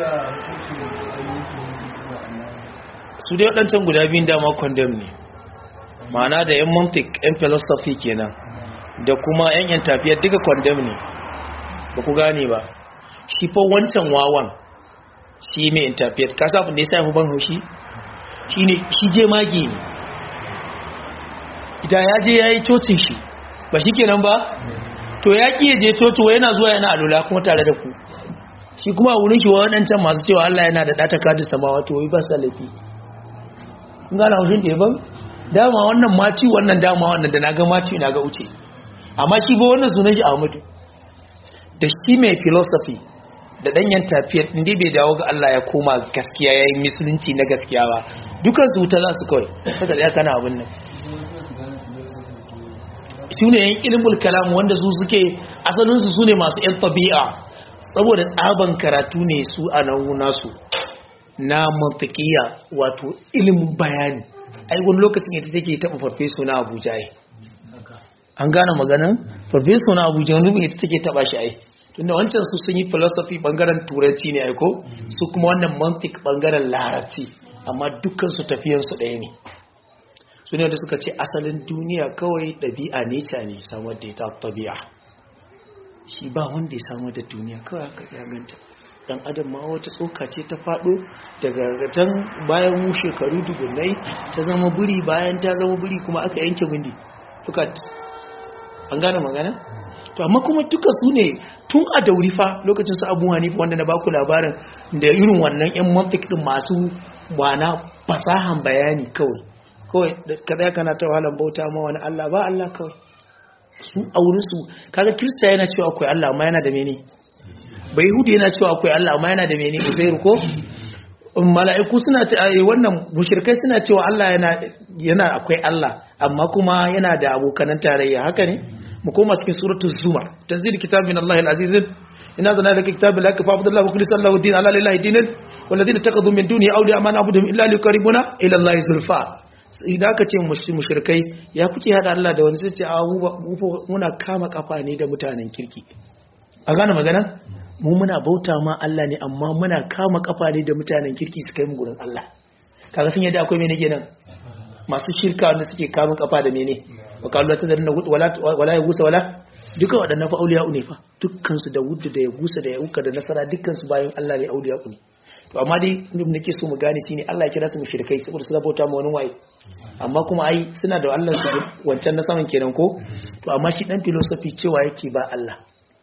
su dai waɗancan guda biyun dama condemn ne ma'ana da yan mantik yan philosophy kenan da kuma yan yan tafiyar duka condemn ne ba ku gane ba shi fa wancan wawan shi mai interpret ka sa abin da ya sa ban haushi shi ne shi je magi ne ita ya je ya yi cocin shi ba shi kenan ba to ya ƙi ya je coci yana zuwa yana alula kuma tare da ku shi kuma a wurin shi wa waɗancan masu cewa Allah yana da ɗata kadin samawa to wai ba sa laifi kun gane haushin da ban dama wannan mati wannan dama wannan da na ga mati na ga uce amma shi ba wannan sunan shi Ahmadu da shi mai philosophy da danyen tafiyar inda bai dawo ga Allah ya koma gaskiya ya yi musulunci na gaskiya ba dukan su wuta za su kawai saka tsaya kana abin nan su ne yan ilimin kalam wanda su suke asalinsu su ne masu yan tabi'a saboda tsaban karatu ne su a nan nasu na mantakiya wato ilimin bayani ai wani lokacin ita take taɓa farfeso na abuja ai an gane maganin farfeso na abuja wani ita take taɓa shi ai tunda wancan su sun yi philosophy bangaren turanci ne aiko su kuma wannan mantik bangaren larabci amma dukkan su tafiyansu ɗaya ne su ne da suka ce asalin duniya kawai ɗabi'a neca ne samar da ita tabi'a shi ba wanda ya samar da duniya kawai haka ya ganta dan adam ma wata tsoka ce ta faɗo daga can bayan mu shekaru dubunnai ta zama buri bayan ta zama buri kuma aka yanke bindi duka an gane magana to amma kuma duka su ne tun a dauri fa lokacin su abu hanifa wanda na baku labarin da irin wannan yan mantik din masu wana fasahan bayani kawai kawai ka tsaya kana ta wahalar bauta ma wani Allah ba Allah kawai su a wurin su kaga kirista yana cewa akwai Allah amma yana da mene bai hudu yana cewa akwai Allah amma yana da mene uzairu ko mala'iku suna ce wannan mushrikai suna cewa Allah yana yana akwai Allah amma kuma yana da abokanan tarayya haka ne mu koma cikin suratul zumar tanzil kitab min Allah al-aziz inna zana laka kitab la ka fa'budu Allah wa khlis Allah din ala lillahi dinan walladhina taqadu min duni awliya ma na'buduhum illa liqaribuna ila Allah zulfa idan aka ce mushrikai ya kuke hada Allah da wani sai ce a muna kama kafa ne da mutanen kirki a gane magana mu muna bauta ma Allah ne amma muna kama kafa ne da mutanen kirki su kai mu gurin Allah kaga sun yadda akwai mene kenan masu shirka wanda suke kama kafa da mene wa kallu ta zarna wala wala ya gusa wala duka waɗannan fa auliya ne fa dukkan su da wudda da ya gusa da ya uka da nasara dukkan su bayan Allah ne auliya ne to amma dai nake so mu gane shine Allah ya kira su mushrikai saboda suna bauta ma wani waye amma kuma ai suna da Allah su wancan na saman kenan ko to amma shi dan philosophy cewa yake ba Allah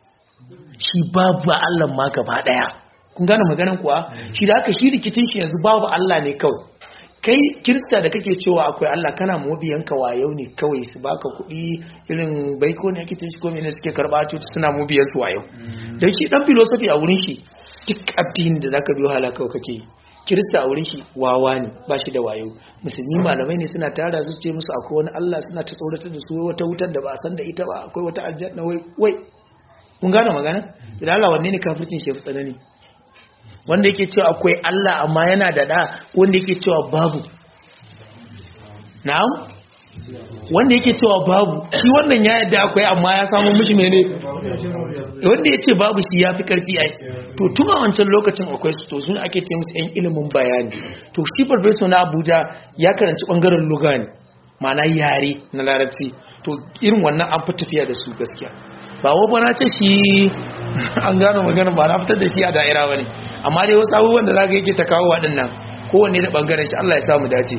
shi babu Allah ma gaba daya kun gane maganan kuwa shi da aka shi rikicin shi yanzu babu Allah ne kawai kai kirista da kake cewa akwai Allah kana mubiyanka wayau ne kawai su baka kuɗi irin baiko ne ake tashi ko ne suke karɓa cuta suna mubiyan su wayau dan shi dan philosophy a wurin shi duk addinin da zaka biyo halaka kake yi kirista a wurin shi wawa ne ba shi da wayo musulmi malamai ne suna tara su ce musu akwai wani Allah suna ta tsoratar da su wata wutar da ba a san da ita ba akwai wata aljanna wai wai kun gane magana idan Allah wanne ne kafircin shi fi tsanani wanda yake cewa akwai Allah amma yana da da wanda yake cewa babu na'am wanda yake cewa babu shi wannan ya yadda akwai amma ya samu mishi mene wanda ya ce babu shi ya fi karfi ai to tun a wancan lokacin akwai su to sun ake ce musu 'yan ilimin bayani to shi farfesa na abuja ya karanci bangaren lugani ma'ana yare na larabci to irin wannan an fi tafiya da su gaskiya ba wa na ce shi an gano magana ba na fitar da shi a da'ira ba ne amma dai wasu abubuwan da zaka yake ta kawo waɗannan kowanne da bangaren shi Allah ya samu dace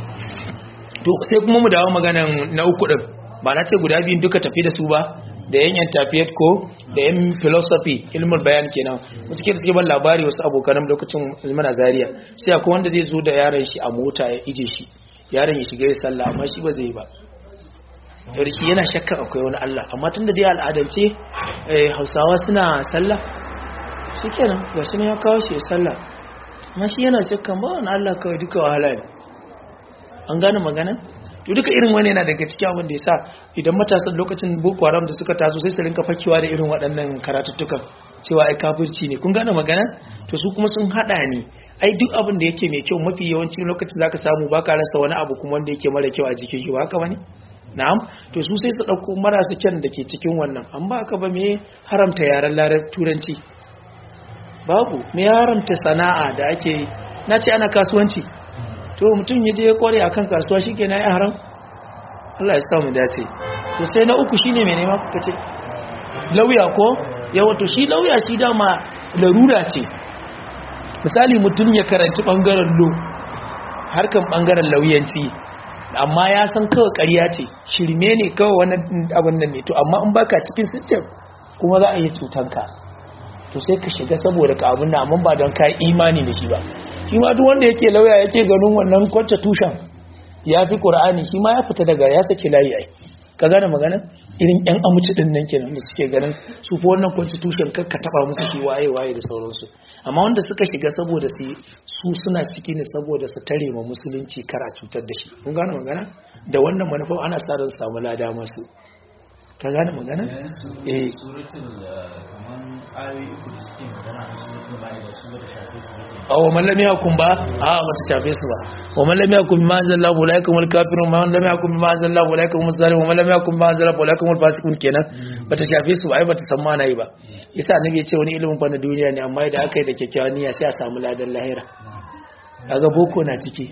to sai kuma mu dawo maganan na uku din ba na ce guda biyun duka tafi da su ba da yan interfaith ko da yan philosophy ilmul bayan kenan wasu ke suke ban labari wasu abokan lokacin ilmin azariya sai akwai wanda zai zo da yaron shi a mota ya ije shi yaron ya shiga ya sallah amma shi ba zai yi ba yarki yana shakkan akwai wani Allah amma tun da dai al'adance hausawa suna sallah shi kenan ga shi ya kawo shi ya sallah amma shi yana shakkan ba wani Allah kawai duka wahala ne an gane magana to duka irin wani yana daga cikin abin da ya sa idan matasan lokacin boko haram da suka taso sai su rinka fakewa da irin waɗannan karatuttukan cewa ai kafirci ne kun gane magana to su kuma sun hada ne ai duk abin da yake mai kyau mafi yawancin lokacin zaka samu baka rasa wani abu kuma wanda yake mara kyau a jikin shi ba haka bane na'am to su sai su dauko marasa kyan da ke cikin wannan an ba ka ba me haramta yaren larar turanci babu me haramta sana'a da ake yi na ce ana kasuwanci to mutum ya je ya kware akan kasuwa shikenan ya haram Allah ya samu dace to sai na uku shine me nema kuka ce lauya ko yawa to shi lauya shi dama larura ce misali mutum ya karanci bangaren lo harkan bangaren lauyanci amma ya san kawai ƙarya ce shirme ne kawai wani abin nan ne to amma in baka cikin system kuma za a yi cutanka to sai ka shiga saboda ka abin amma ba don ka imani da shi ba shi ma duk wanda yake lauya yake ganin wannan kwacce tushen ya fi ƙur'ani shi ma ya fita daga ya saki layi ai ka gane magana irin yan amuci din nan kenan da suke ganin su fa wannan constitution kar ka taba musu shi waye waye da sauransu amma wanda suka shiga saboda su su suna ciki ne saboda su tare ma musulunci kar a cutar da shi kun gane magana da wannan manufa ana sa ran samu lada masu ka gane magana eh a wa mallami hakun ba a ba ta shafe su ba wa mallami hakun bi ma'azin Allah wa laikum wal kafirun ma mallami hakun bi ma'azin Allah wa laikum muslimin wa mallami hakun bi ma'azin Allah wa laikum wal fasiqun kenan ba ta shafe su ba ai ba ta san ma nayi ba yasa annabi ya ce wani ilimin fa na duniya ne amma idan aka yi da kyakkyawan niyya sai a samu ladan lahira kaga boko na ciki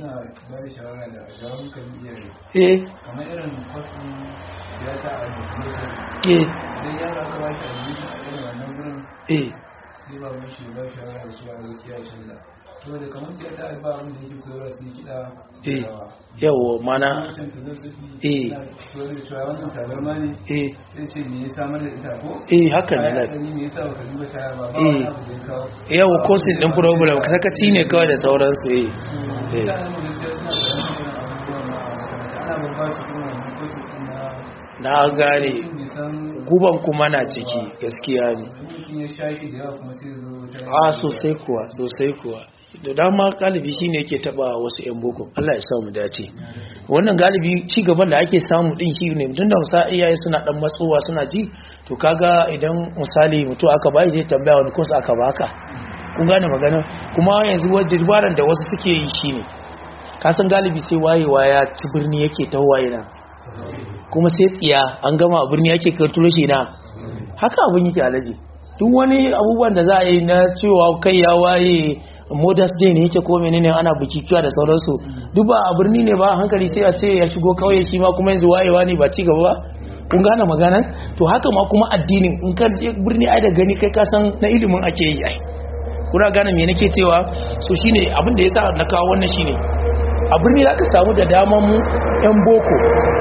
eh
kamar irin kwasin ya ta a
eh
idan ya ba ka ba shi a irin wannan gurin
eh
sai ba mun shi ba shawara da su a gaskiya canza to da kamar sai ta ba mun da yake koyarwa su yi kiɗa
eh yawo mana
wancan filosofi
Eh.
na koyar da cewa wannan tabarma ne
eh
sai ce me ya samar da ita ko
eh haka ne
Kaya
na
asali me yasa baka duba taya ba ba
Eh.
wani abu da ya kawo
yawo kosin din problem ka sakaci ne kawai da sauransu eh Eh.
mutanen mu gaskiya suna da wani irin abubuwan na a makaranta ana babba su kuma wannan courses din na
na gane
mutum bai san
guban kuma na ciki gaskiya ne
mutum ya sha shi da yawa kuma sai ya zo wata
a sosai kuwa sosai kuwa da dama galibi shine yake taba wasu yan boko Allah ya samu dace wannan galibi ci gaban da ake samu din shi ne tunda musa iyaye suna dan matsowa suna ji to kaga idan misali mutu aka bai zai tambaya wani course aka baka kun gane magana kuma yanzu wajen dabaran da wasu suke yi shine ka san galibi sai wayewa ya ci birni yake ta waye na kuma sai tsiya an gama a birni yake kai turo shi na haka abin yake alaji duk wani abubuwan da za a yi na cewa kai ya waye modest day ne yake ko menene ana bukikiwa da sauransu duk ba a birni ne ba hankali sai a ce ya shigo kauye shi ma kuma yanzu wayewa ne ba ci gaba ba kun gane maganan to haka ma kuma addinin in ka je birni ai da gani kai ka san na ilimin ake yi ai kuna gane me nake cewa so shine abin da yasa na kawo wannan shine a birni za ka samu da daman mu yan boko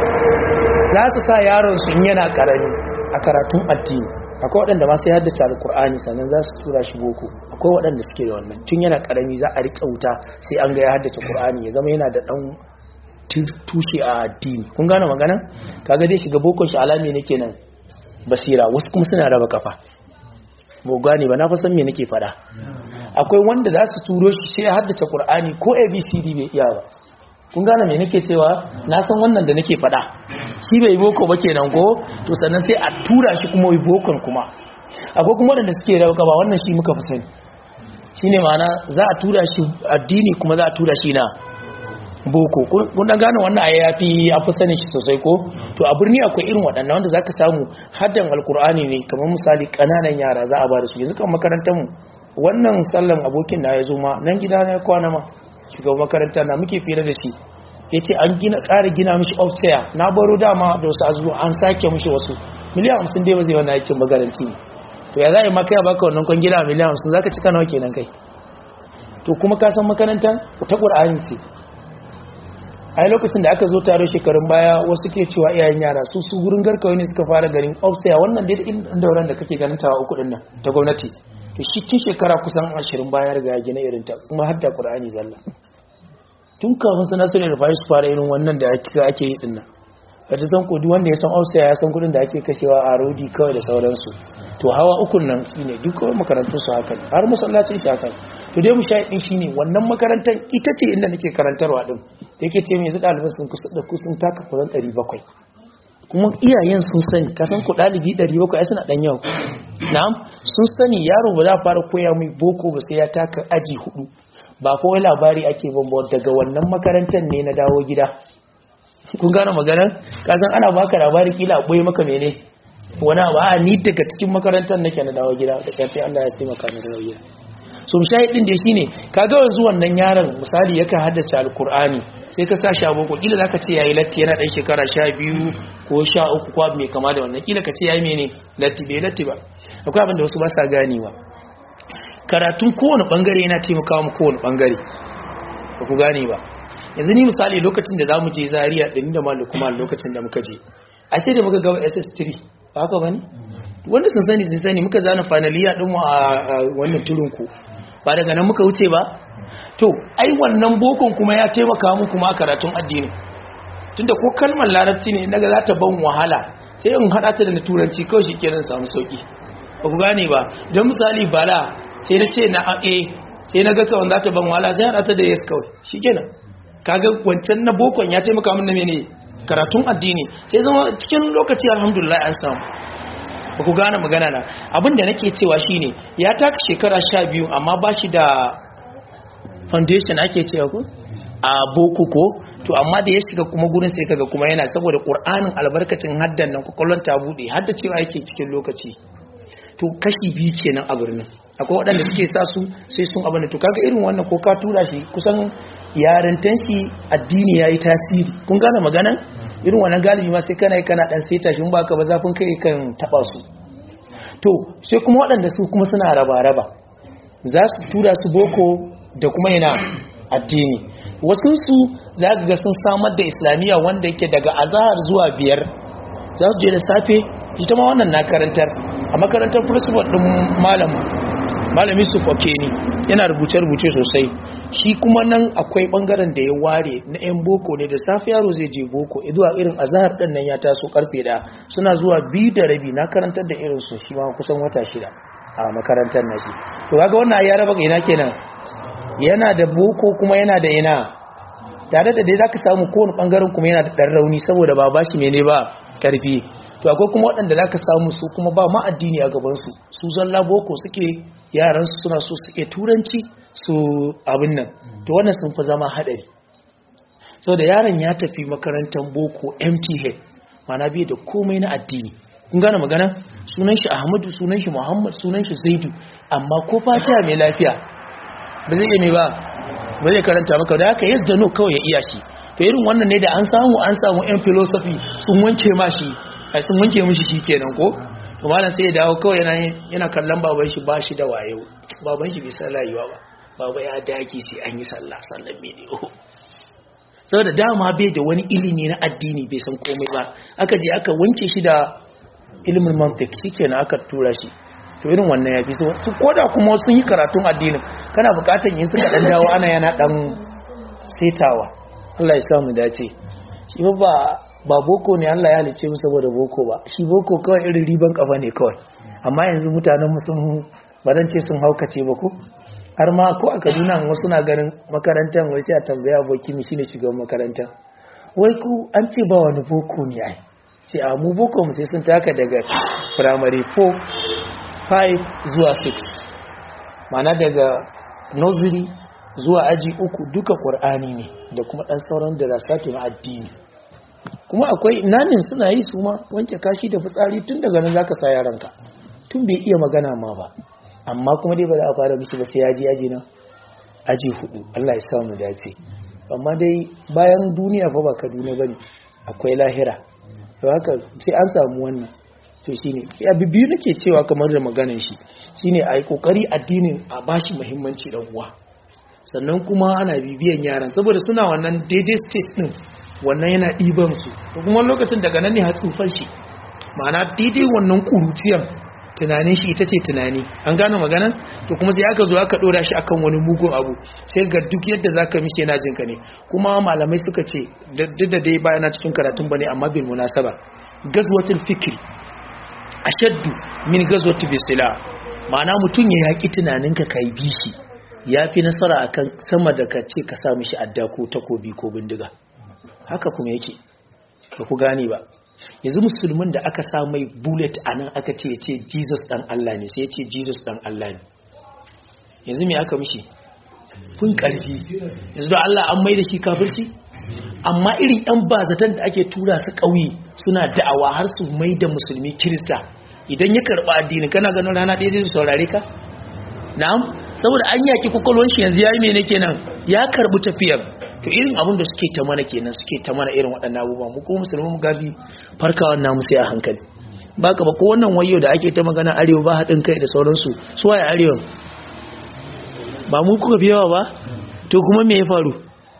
za su sa yaron su in yana karami a karatun addini akwai waɗanda ma sai haddace alkur'ani sannan za su tura shi boko akwai waɗanda suke da wannan tun yana karami za a riƙe wuta sai an ga ya haddace qur'ani ya zama yana da ɗan tu- tushe a addini kun gane magana kaga dai shiga boko shi alami ne kenan basira wasu kuma suna raba kafa ba gane ba na fa san me nake faɗa akwai wanda za su turo shi sai ya haddace qur'ani ko abcd bai iya ba kun gane me nake cewa na san wannan da nake faɗa shi bai boko ba kenan ko to sannan sai a tura shi kuma yi bokon kuma akwai kuma wanda suke rauka ba wannan shi muka fi sani shine ma'ana za a tura shi addini kuma za a tura shi na boko Kun- kun dan gane wannan aya yafi a fi sani shi sosai ko to a birni akwai irin waɗannan wanda zaka samu haddan alkur'ani ne kamar misali ƙananan yara za a ba da su yanzu kan makarantar mu wannan sallan abokin na ya zo ma nan gida na ya kwana ma shugaban makaranta na muke fira da shi ya ce an gina ƙara gina mishi ofsaya na baro dama da wasu azuzu an sake mishi wasu miliyan hamsin dai ba zai wani aikin magaranti ne to ya za a yi maka ya baka wannan kwangila miliyan hamsin za ka cika nawa kenan kai to kuma ka san makarantar ta ƙur'ani ce a yi lokacin da aka zo taro shekarun baya wasu ke cewa iyayen yara su su gurin garkawai ne suka fara garin ofsaya wannan dai da dauran da kake ganin tawa uku din nan ta gwamnati to shi tun shekara kusan ashirin baya riga ya gina irin ta kuma har da ƙur'ani zalla tun kafin su nasu da fashi su fara irin wannan da ake ake yi dinnan wata san ko duk wanda ya san Austria ya san kudin da ake kashewa a rodi kawai da sauransu to hawa ukun nan shine duk kawai makarantun su haka ne har masallacin shi haka ne to dai mu sha din shine wannan makarantar ita ce inda nake karantarwa din da yake ce mai su ɗaliban sun kusa da kusan taka kusan 700 kuma iyayen sun sani ka san ku ɗalibi 700 ai suna ɗan yau na'am sun sani yaro ba za a fara koya mai boko ba sai ya taka aji hudu ba kawai labari ake bambawa daga wannan makarantar ne na dawo gida kun gane maganar kasan ana baka labari kila a ɓoye maka mene wani abu a ni daga cikin makarantar nake na dawo gida da ƙarfi Allah ya taimaka na dawo gida so shahidin da shine kaga yanzu wannan yaron misali yakan haddace alkur'ani sai ka sa shi a boko kila zaka ce yayi latti yana dan shekara 12 ko 13 ko abu mai kama da wannan kila ka ce yayi mene latti bai latti ba akwai abin da wasu ba sa ganewa karatun kowane bangare yana taimakawa mu kowane bangare ba ku gane ba yanzu ni misali lokacin da zamu je Zaria din da malu kuma lokacin da muka je a sai da muka ga SS3 ba haka bane wanda sun sani sun sani muka zana finaliya din mu a wannan turun ku ba daga nan muka wuce ba to ai wannan bokon kuma ya taimaka mu kuma karatun addini tunda ko kalmar larabci ne naga za ta ban wahala sai in hada ta da na turanci kawai shikenan samu sauki ba ku gane ba idan misali bala sai na ce na a sai na ga kawai za ta ban wahala sai hada ta da yes kawai shikenan kaga wancan na bokon ya taimaka min na mene karatun addini sai zama cikin lokaci alhamdulillah an samu ba ku gane magana na abinda nake cewa shine ya taka shekara sha biyu amma ba shi da foundation ake cewa ku a boko ko to amma da ya shiga kuma gurin sai kaga kuma yana saboda qur'anin albarkacin haddan nan kokolon ta bude hadda cewa yake cikin lokaci to kashi biyu kenan a birnin akwai waɗanda suke sa su sai sun abin da to kaga irin wannan ko ka tura shi kusan yarintan shi addini yayi tasiri kun gane maganan irin wannan galibi ma sai kana yi kana dan seta shi ba ka ba zafin kai kan taba su to sai kuma waɗanda su kuma suna raba-raba za su tura su boko da kuma yana addini wasu su za ga sun samar da islamiyya wanda yake daga azahar zuwa biyar za su je da safe ita ma wannan na karantar a makarantar principal din malam malami su foke ni yana rubuce-rubuce sosai shi kuma nan akwai bangaren da ya ware na 'yan boko ne da safe yaro zai je boko zuwa irin azahar ɗin nan ya taso karfe da suna zuwa biyu da rabi na karantar da irin su shi ma kusan wata shida a makarantar na shi to kaga wannan ya raba ina kenan yana da boko kuma yana da ina tare da dai zaka samu kowane bangaren kuma yana da ɗan rauni saboda ba bashi mene ba karfi to akwai kuma waɗanda zaka samu su kuma ba ma addini a gaban su su zalla boko suke yaran su suna so suke turanci su abin nan to wannan sun fi zama haɗari so da yaron ya tafi makarantar boko mth mana bai da komai na addini kun gane magana sunan shi ahmadu sunan shi muhammad sunan shi zaidu amma ko fatiha mai lafiya ba zai iya mai ba ba zai karanta maka da haka yes da no kawai ya iya shi to irin wannan ne da an samu an samu yan philosophy sun wanke ma shi ai sun wanke mishi shi kenan ko to malam sai ya dawo kawai yana yana kallon baban shi ba shi da wayo baban shi bai san rayuwa ba baba ya daki sai an yi sallah sallan mene oh saboda dama bai da wani ilimi na addini bai san komai ba aka je aka wanke shi da ilimin mantik shikenan aka tura shi to irin wannan ya fi so su koda kuma sun yi karatun addinin kana bukatan yin suka dan dawo ana yana dan setawa Allah ya samu dace shi ba ba boko ne Allah ya halice mu saboda boko ba shi boko kawai irin riban kafa ne kawai amma yanzu mutanen mu sun baran ce sun haukace ba ko har ma ko a Kaduna wasu na ganin makarantar wai sai a tambaya aboki mi shine shugaban makaranta wai ku an ce ba wani boko ne ai ce a mu boko mu sai sun taka daga primary 4 5 zuwa 6 mana daga nursery zuwa aji uku duka ƙur'ani ne da kuma ɗan sauran da rasatu na addini kuma akwai nanin suna yi su ma wanke kashi da fitsari tun daga nan zaka sa yaranka tun bai iya magana ma ba amma kuma dai ba za a fara mishi ba sai yaji aji na aji hudu Allah ya samu dace amma dai bayan duniya fa ba Kaduna bane akwai lahira to haka sai an samu wannan to shine ya bibiyu nake cewa kamar da maganar shi shine ai kokari addinin a bashi muhimmanci dan uwa sannan kuma ana bibiyan yaran saboda suna wannan daidai state din wannan yana ɗiban su to kuma lokacin daga nan ne har tsufan shi ma'ana daidai wannan kuruciyan tunanin shi ita ce tunani an gane maganan to kuma sai aka zo aka dora shi akan wani mugun abu sai ga duk yadda zaka mishi yana jinka ne kuma malamai suka ce duk da dai bayana cikin karatun bane amma bil munasaba gazwatul fikri ashaddu min gazwati bisila ma'ana mutum ya yaki tunaninka kai bishi yafi nasara akan sama da ka ce ka sa mishi adda ko takobi ko bindiga haka kuma yake ba ku gane ba yanzu musulmin da aka sa mai bullet a nan aka ce ce jesus dan allah ne sai ya ce jesus dan allah ne yanzu me aka mishi kun karfi yanzu da allah an mai da shi kafirci amma irin yan bazatan da ake tura su ƙauye suna da'awa har su mai da musulmi kirista idan ya karɓa addini kana ganin rana ɗaya zai saurare ka na'am saboda an yaki kwakwalwan shi yanzu yayi mene kenan ya karɓi tafiyar to irin abin da suke ta mana kenan suke ta mana irin waɗannan abubuwa mu kuma musulmi mu gafi farkawan namu sai a hankali ba ka ba ko wannan wayo da ake ta magana arewa ba haɗin kai da sauransu su waye arewa ba mu kuka fi yawa ba to kuma me ya faru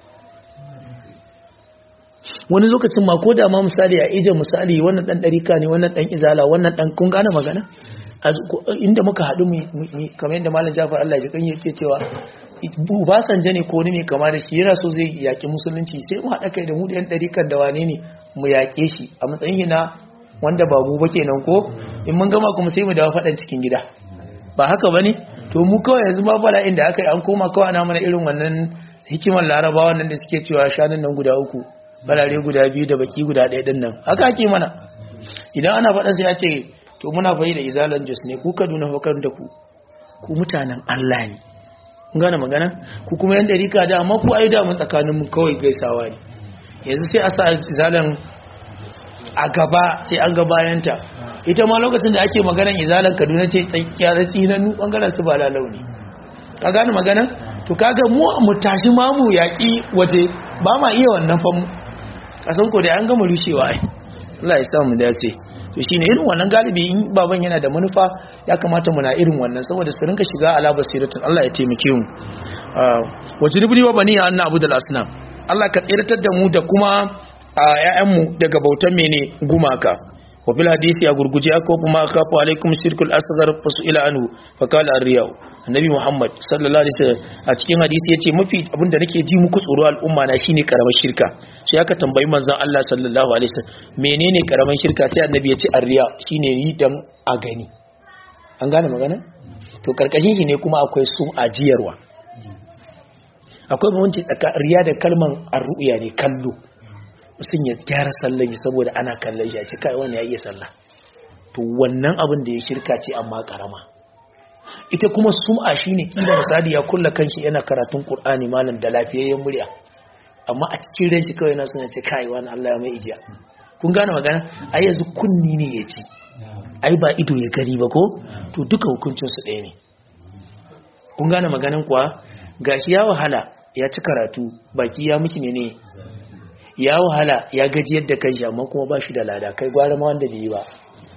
wani lokacin ma ko da ma misali a ije misali wannan dan ɗarika ne wannan dan izala wannan dan kun gane magana inda muka haɗu kamar yadda malam jafar Allah ya kan yake cewa Obasanjo ne ko ni mai kama da shi yana so zai yaƙi musulunci sai mu haɗa kai da mu da yan ɗarikan da wane ne mu yaƙe shi a matsayin na wanda ba mu ba kenan ko in mun gama kuma sai mu dawo faɗan cikin gida ba haka bane to mu kawai yanzu ma bala'in da aka yi an koma kawai na mana irin wannan hikimar larabawa nan da suke cewa shanun nan guda uku balare guda biyu da baki guda ɗaya din nan haka ake mana idan ana faɗa sai ya ce to muna fayi da izalan jos ne ku kaduna fakar da ku ku mutanen allah ne kun gane magana ku kuma yan ɗarika da amma ku ai da mu tsakanin mu kawai gaisawa ne yanzu sai a sa izalan a gaba sai an ga bayanta ita ma lokacin da ake maganan izalan kaduna ce tsakiya da tsinanu bangaren su ba launi ka gane magana to kaga mu mu tashi ma mu yaƙi waje ba ma iya wannan famu kasan ko da an gama rushewa ai Allah ya sa mu dace to shine irin wannan galibi in baban yana da manufa ya kamata muna irin wannan saboda su rinka shiga ala basiratun Allah ya taimake mu wajribni wa bani anna abudul asnam Allah ka tsiratar da mu da kuma ƴaƴanmu daga bautan mene gumaka wa fil hadisi a gurguje aka kuma kafu alaikum shirkul asghar fasuila anhu fa qala ar-riya annabi muhammad sallallahu alaihi wasallam a cikin hadisi yace mafi abinda nake ji muku tsoro al'umma na shine karamar shirka sai aka tambayi manzon Allah sallallahu alaihi wasallam menene karamar shirka sai annabi yace ar-riya shine yi dan a gani an gane magana to karkashin shi ne kuma akwai su ajiyarwa akwai bambanci tsakanin riya da kalman ar-ru'ya ne kallo mutum ya gyara sallan saboda ana kallon shi a cika wani ya iya sallah to wannan abin da ya shirka ce amma karama ita kuma sum'a shine kila misali ya kulla kanshi yana karatun Qur'ani malam da lafiyayyen murya amma a cikin ran shi kawai yana son ya ce kai wani Allah ya mai ijiya kun gane magana ai yanzu kunni ne ya ci ai ba ido ya gani ba ko to duka hukuncin su ɗaya ne kun gane maganan kuwa gashi ya wahala ya ci karatu baki ya miki ne ya wahala ya gaji yadda kai amma kuma ba shi da lada kai gwara ma wanda bai yi ba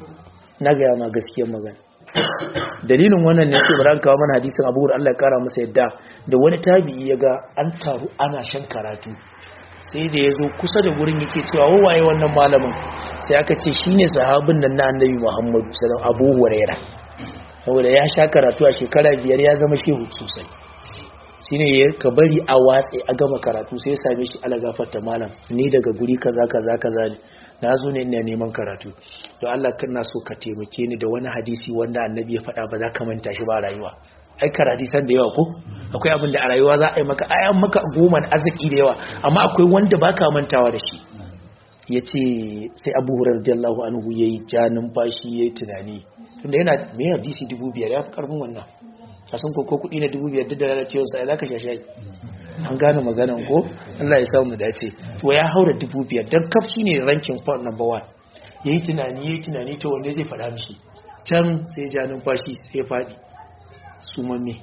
na gaya ma gaskiyar magana dalilin wannan ne ce bari kawo mana hadisin abu Allah ya kara masa yadda da wani tabi'i ya ga an taru ana shan karatu sai da ya zo kusa da gurin yake cewa wawaye wannan malamin sai aka ce shine sahabin nan na annabi Muhammad sallallahu Abu Huraira saboda ya sha karatu a shekara biyar ya zama shehu sosai shine ya ka bari a watse a gama karatu sai ya same shi ala gafarta malam ni daga guri kaza kaza kaza ne na zo ne ina neman karatu to Allah kana so ka taimake ni da wani hadisi wanda annabi ya faɗa ba za ka manta shi ba rayuwa ai karatu san da yawa ko akwai abin da a rayuwa za a yi maka ayan maka goma arziki da yawa amma akwai wanda baka mantawa da shi yace sai Abu Hurairah radiyallahu anhu yayi ja numfashi yayi tunani tunda yana me hadisi 2500 ya fi karfin wannan kasan ko kuɗi na 2500 da lalacewar sa za ka shashe an gane maganan ko Allah ya samu dace to ya haura 2500 dan kaf shine ranking point number 1 yayi tunani yayi tunani to wanda zai faɗa mishi can sai ja numfashi sai ya faɗi su mamme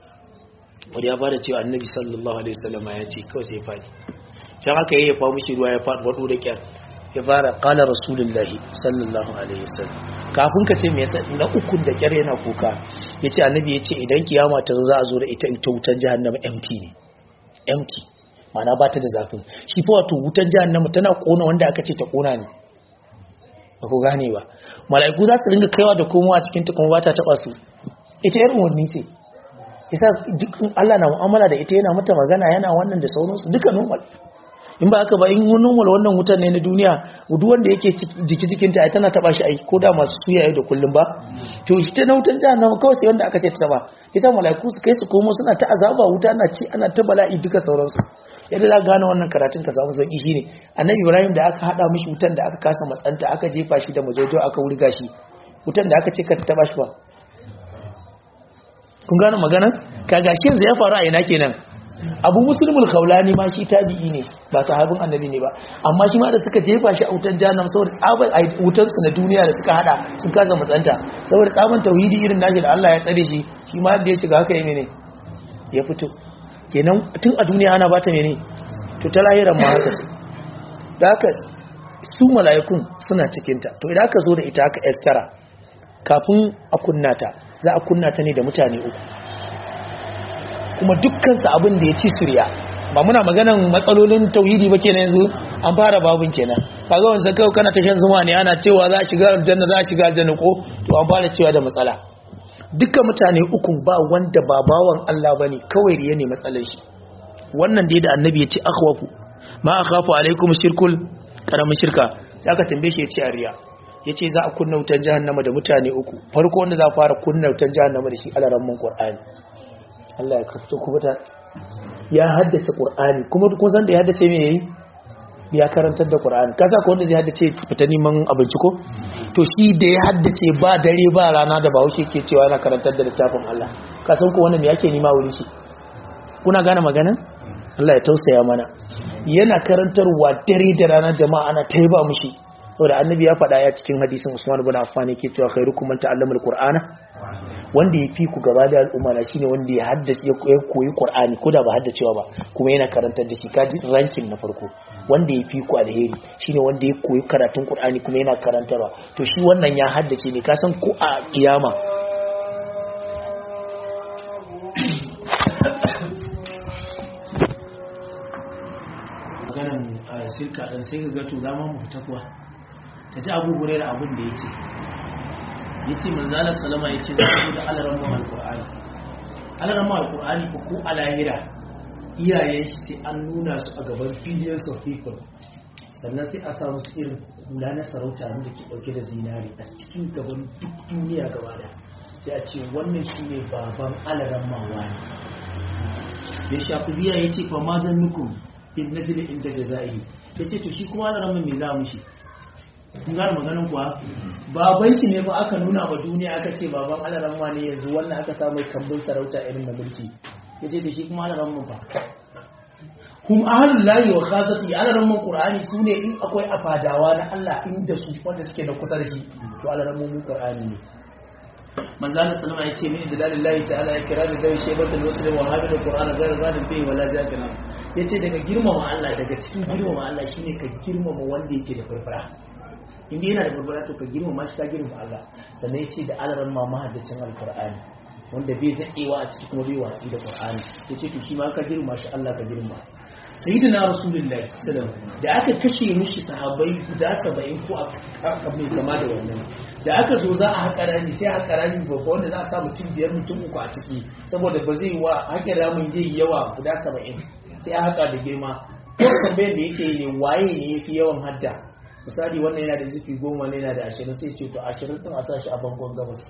wanda ya bada cewa annabi sallallahu alaihi wasallam ya ce kawai sai ya faɗi can haka yayi ya fa mishi ruwa ya faɗi wado da kyar ya fara qala rasulullahi sallallahu alaihi wasallam kafin ka ce me yasa na ukun da kyar yana kuka yace annabi yace idan kiyama ta zo za a zo da ita ita wutan jahannama empty ne empty mana ba ta da zafin shi fa wato wutan jahannama tana kona wanda aka ce ta kona ne ba ku gane ba mala'iku za su ringa kaiwa da komowa cikin ta kuma ba ta taba su ita irin wani ce yasa duk Allah na mu'amala da ita yana mata magana yana wannan da sauransu duka normal in ba haka ba in normal wannan wutan ne na duniya duk wanda yake jiki jikinta ai tana taba shi ai ko da masu suya da kullum ba to ita na wutan jahannama kawai sai wanda aka ce ta taba yasa malaiku su kai su komo suna ta azaba wuta na ci ana ta bala'i duka sauransu yadda za gane wannan karatun ka samu sauki shine annabi ibrahim da aka hada mishi wutan da aka kasa matsanta aka jefa shi da majojo aka wurga shi wutan da aka ce ka ta taba shi ba kun gane magana kaga shi yanzu ya faru a ina kenan abu musulmul khawlani ma shi tabi'i ne ba sahabin annabi ne ba amma shi ma da suka jefa shi a wutan jahannam saboda tsaban wutan su na duniya da suka hada sun kasa matsanta saboda tsaban tauhidi irin nashi da Allah ya tsare shi shi ma da ya shiga haka yi ne ya fito kenan tun a duniya ana bata mene to ta lahiran ma haka ce da haka su mala'ikun suna cikin ta to idan aka zo da ita aka eskara kafin a kunna ta za a kunna ta ne da mutane uku kuma dukkansu abin da ya ci surya ba muna maganan matsalolin tauhidi ba kenan yanzu an fara babun kenan kaga wanzu kai kana ta shan zuma ne ana cewa za a shiga aljanna za a shiga aljanna ko to an fara cewa da matsala dukkan mutane uku ba wanda ba bawan Allah bane kawai riya ne matsalar shi wannan da annabi ya ce akhwafu ma akhafu alaikum shirkul karamin shirka sai aka tambaye shi ya ce riya yace za a kunna wutan jahannama da mutane uku farko wanda za a fara kunna wutan jahannama da shi alaramman qur'ani Allah ya kafto kuma ta ya haddace Qur'ani kuma duk san da ya haddace me yayi ya karantar da Qur'ani kasa ko wanda zai haddace fita neman abinci ko to shi da ya haddace ba dare ba rana da Bahaushe ke cewa yana karantar da littafin Allah ka san ko wannan me yake nima wurin shi kuna gane magana Allah ya tausaya mana yana karantarwa dare da rana jama'a ana taiba mushi saboda annabi ya faɗa ya cikin hadisin Usman ibn Affan yake cewa khairukum man ta'allama al-Qur'ana wanda ya fi ku gaba da al'umma na shine wanda ya haddace ya koyi Qur'ani ko da ba haddacewa ba kuma yana karantar da shi kaji ranking na farko wanda ya fi ku alheri shine wanda ya koyi karatun Qur'ani kuma yana karantarwa to shi wannan ya haddace ne ka san ko a kiyama maganan sirka dan sai ga to zama mu fita kuwa kaji Abu Hurairah abin da yace yace manzo Allah sallama yace za ku da alaran mu alqur'ani alaran mu alqur'ani ko ko alahira iyayen shi sai an nuna su a gaban billions of people sannan sai a samu su irin kula na sarauta da ke dauke da zinari a cikin gaban duk duniya gaba da sai a ce wannan shine baban alaran mawa ne ya shafi biya yace fa ma zan nukum in najli inda jazai yace to shi kuma alaran mai za mu shi kun gane maganin kuwa baban shi ne ba aka nuna wa duniya aka ce baban alaramma ne yanzu wannan aka samu kambun sarauta irin na mulki ya ce da shi kuma alaramma ba hum ahlul lahi wa khazati alaramman qur'ani sune in akwai afadawa na Allah inda su wanda suke da kusa da shi to alaramman mu qur'ani ne manzo Allah sallama ya ce min dalalillahi ta'ala ya kira da dai shebatul muslim wa hadal qur'ana ghayr zalim fi wala zakina yace daga girmama Allah daga cikin girmama Allah shine ka girmama wanda yake da furfura inda yana da barbara to ka girmama shi ka girmama Allah sannan ya ce da alaran ma mahaddacin alkur'ani wanda bai daɗewa a ciki kuma bai watsi da qur'ani ya ce to shi ma ka girmama shi Allah ka girmama sayyidina rasulullahi sallallahu da aka kashe mishi sahabbai guda 70 ko a mai kama da wannan da aka zo za a haƙa rami sai a haƙa rami babba wanda za a sa mutum biyar mutum uku a ciki saboda ba zai wa haƙa ramin zai yi yawa guda 70 sai a haƙa da girma ko tambayar da yake yi ne waye ne yafi yawan hadda misali wannan yana da zifi goma ne yana da ashirin sai ce to ashirin ɗin a sa shi a bangon gabas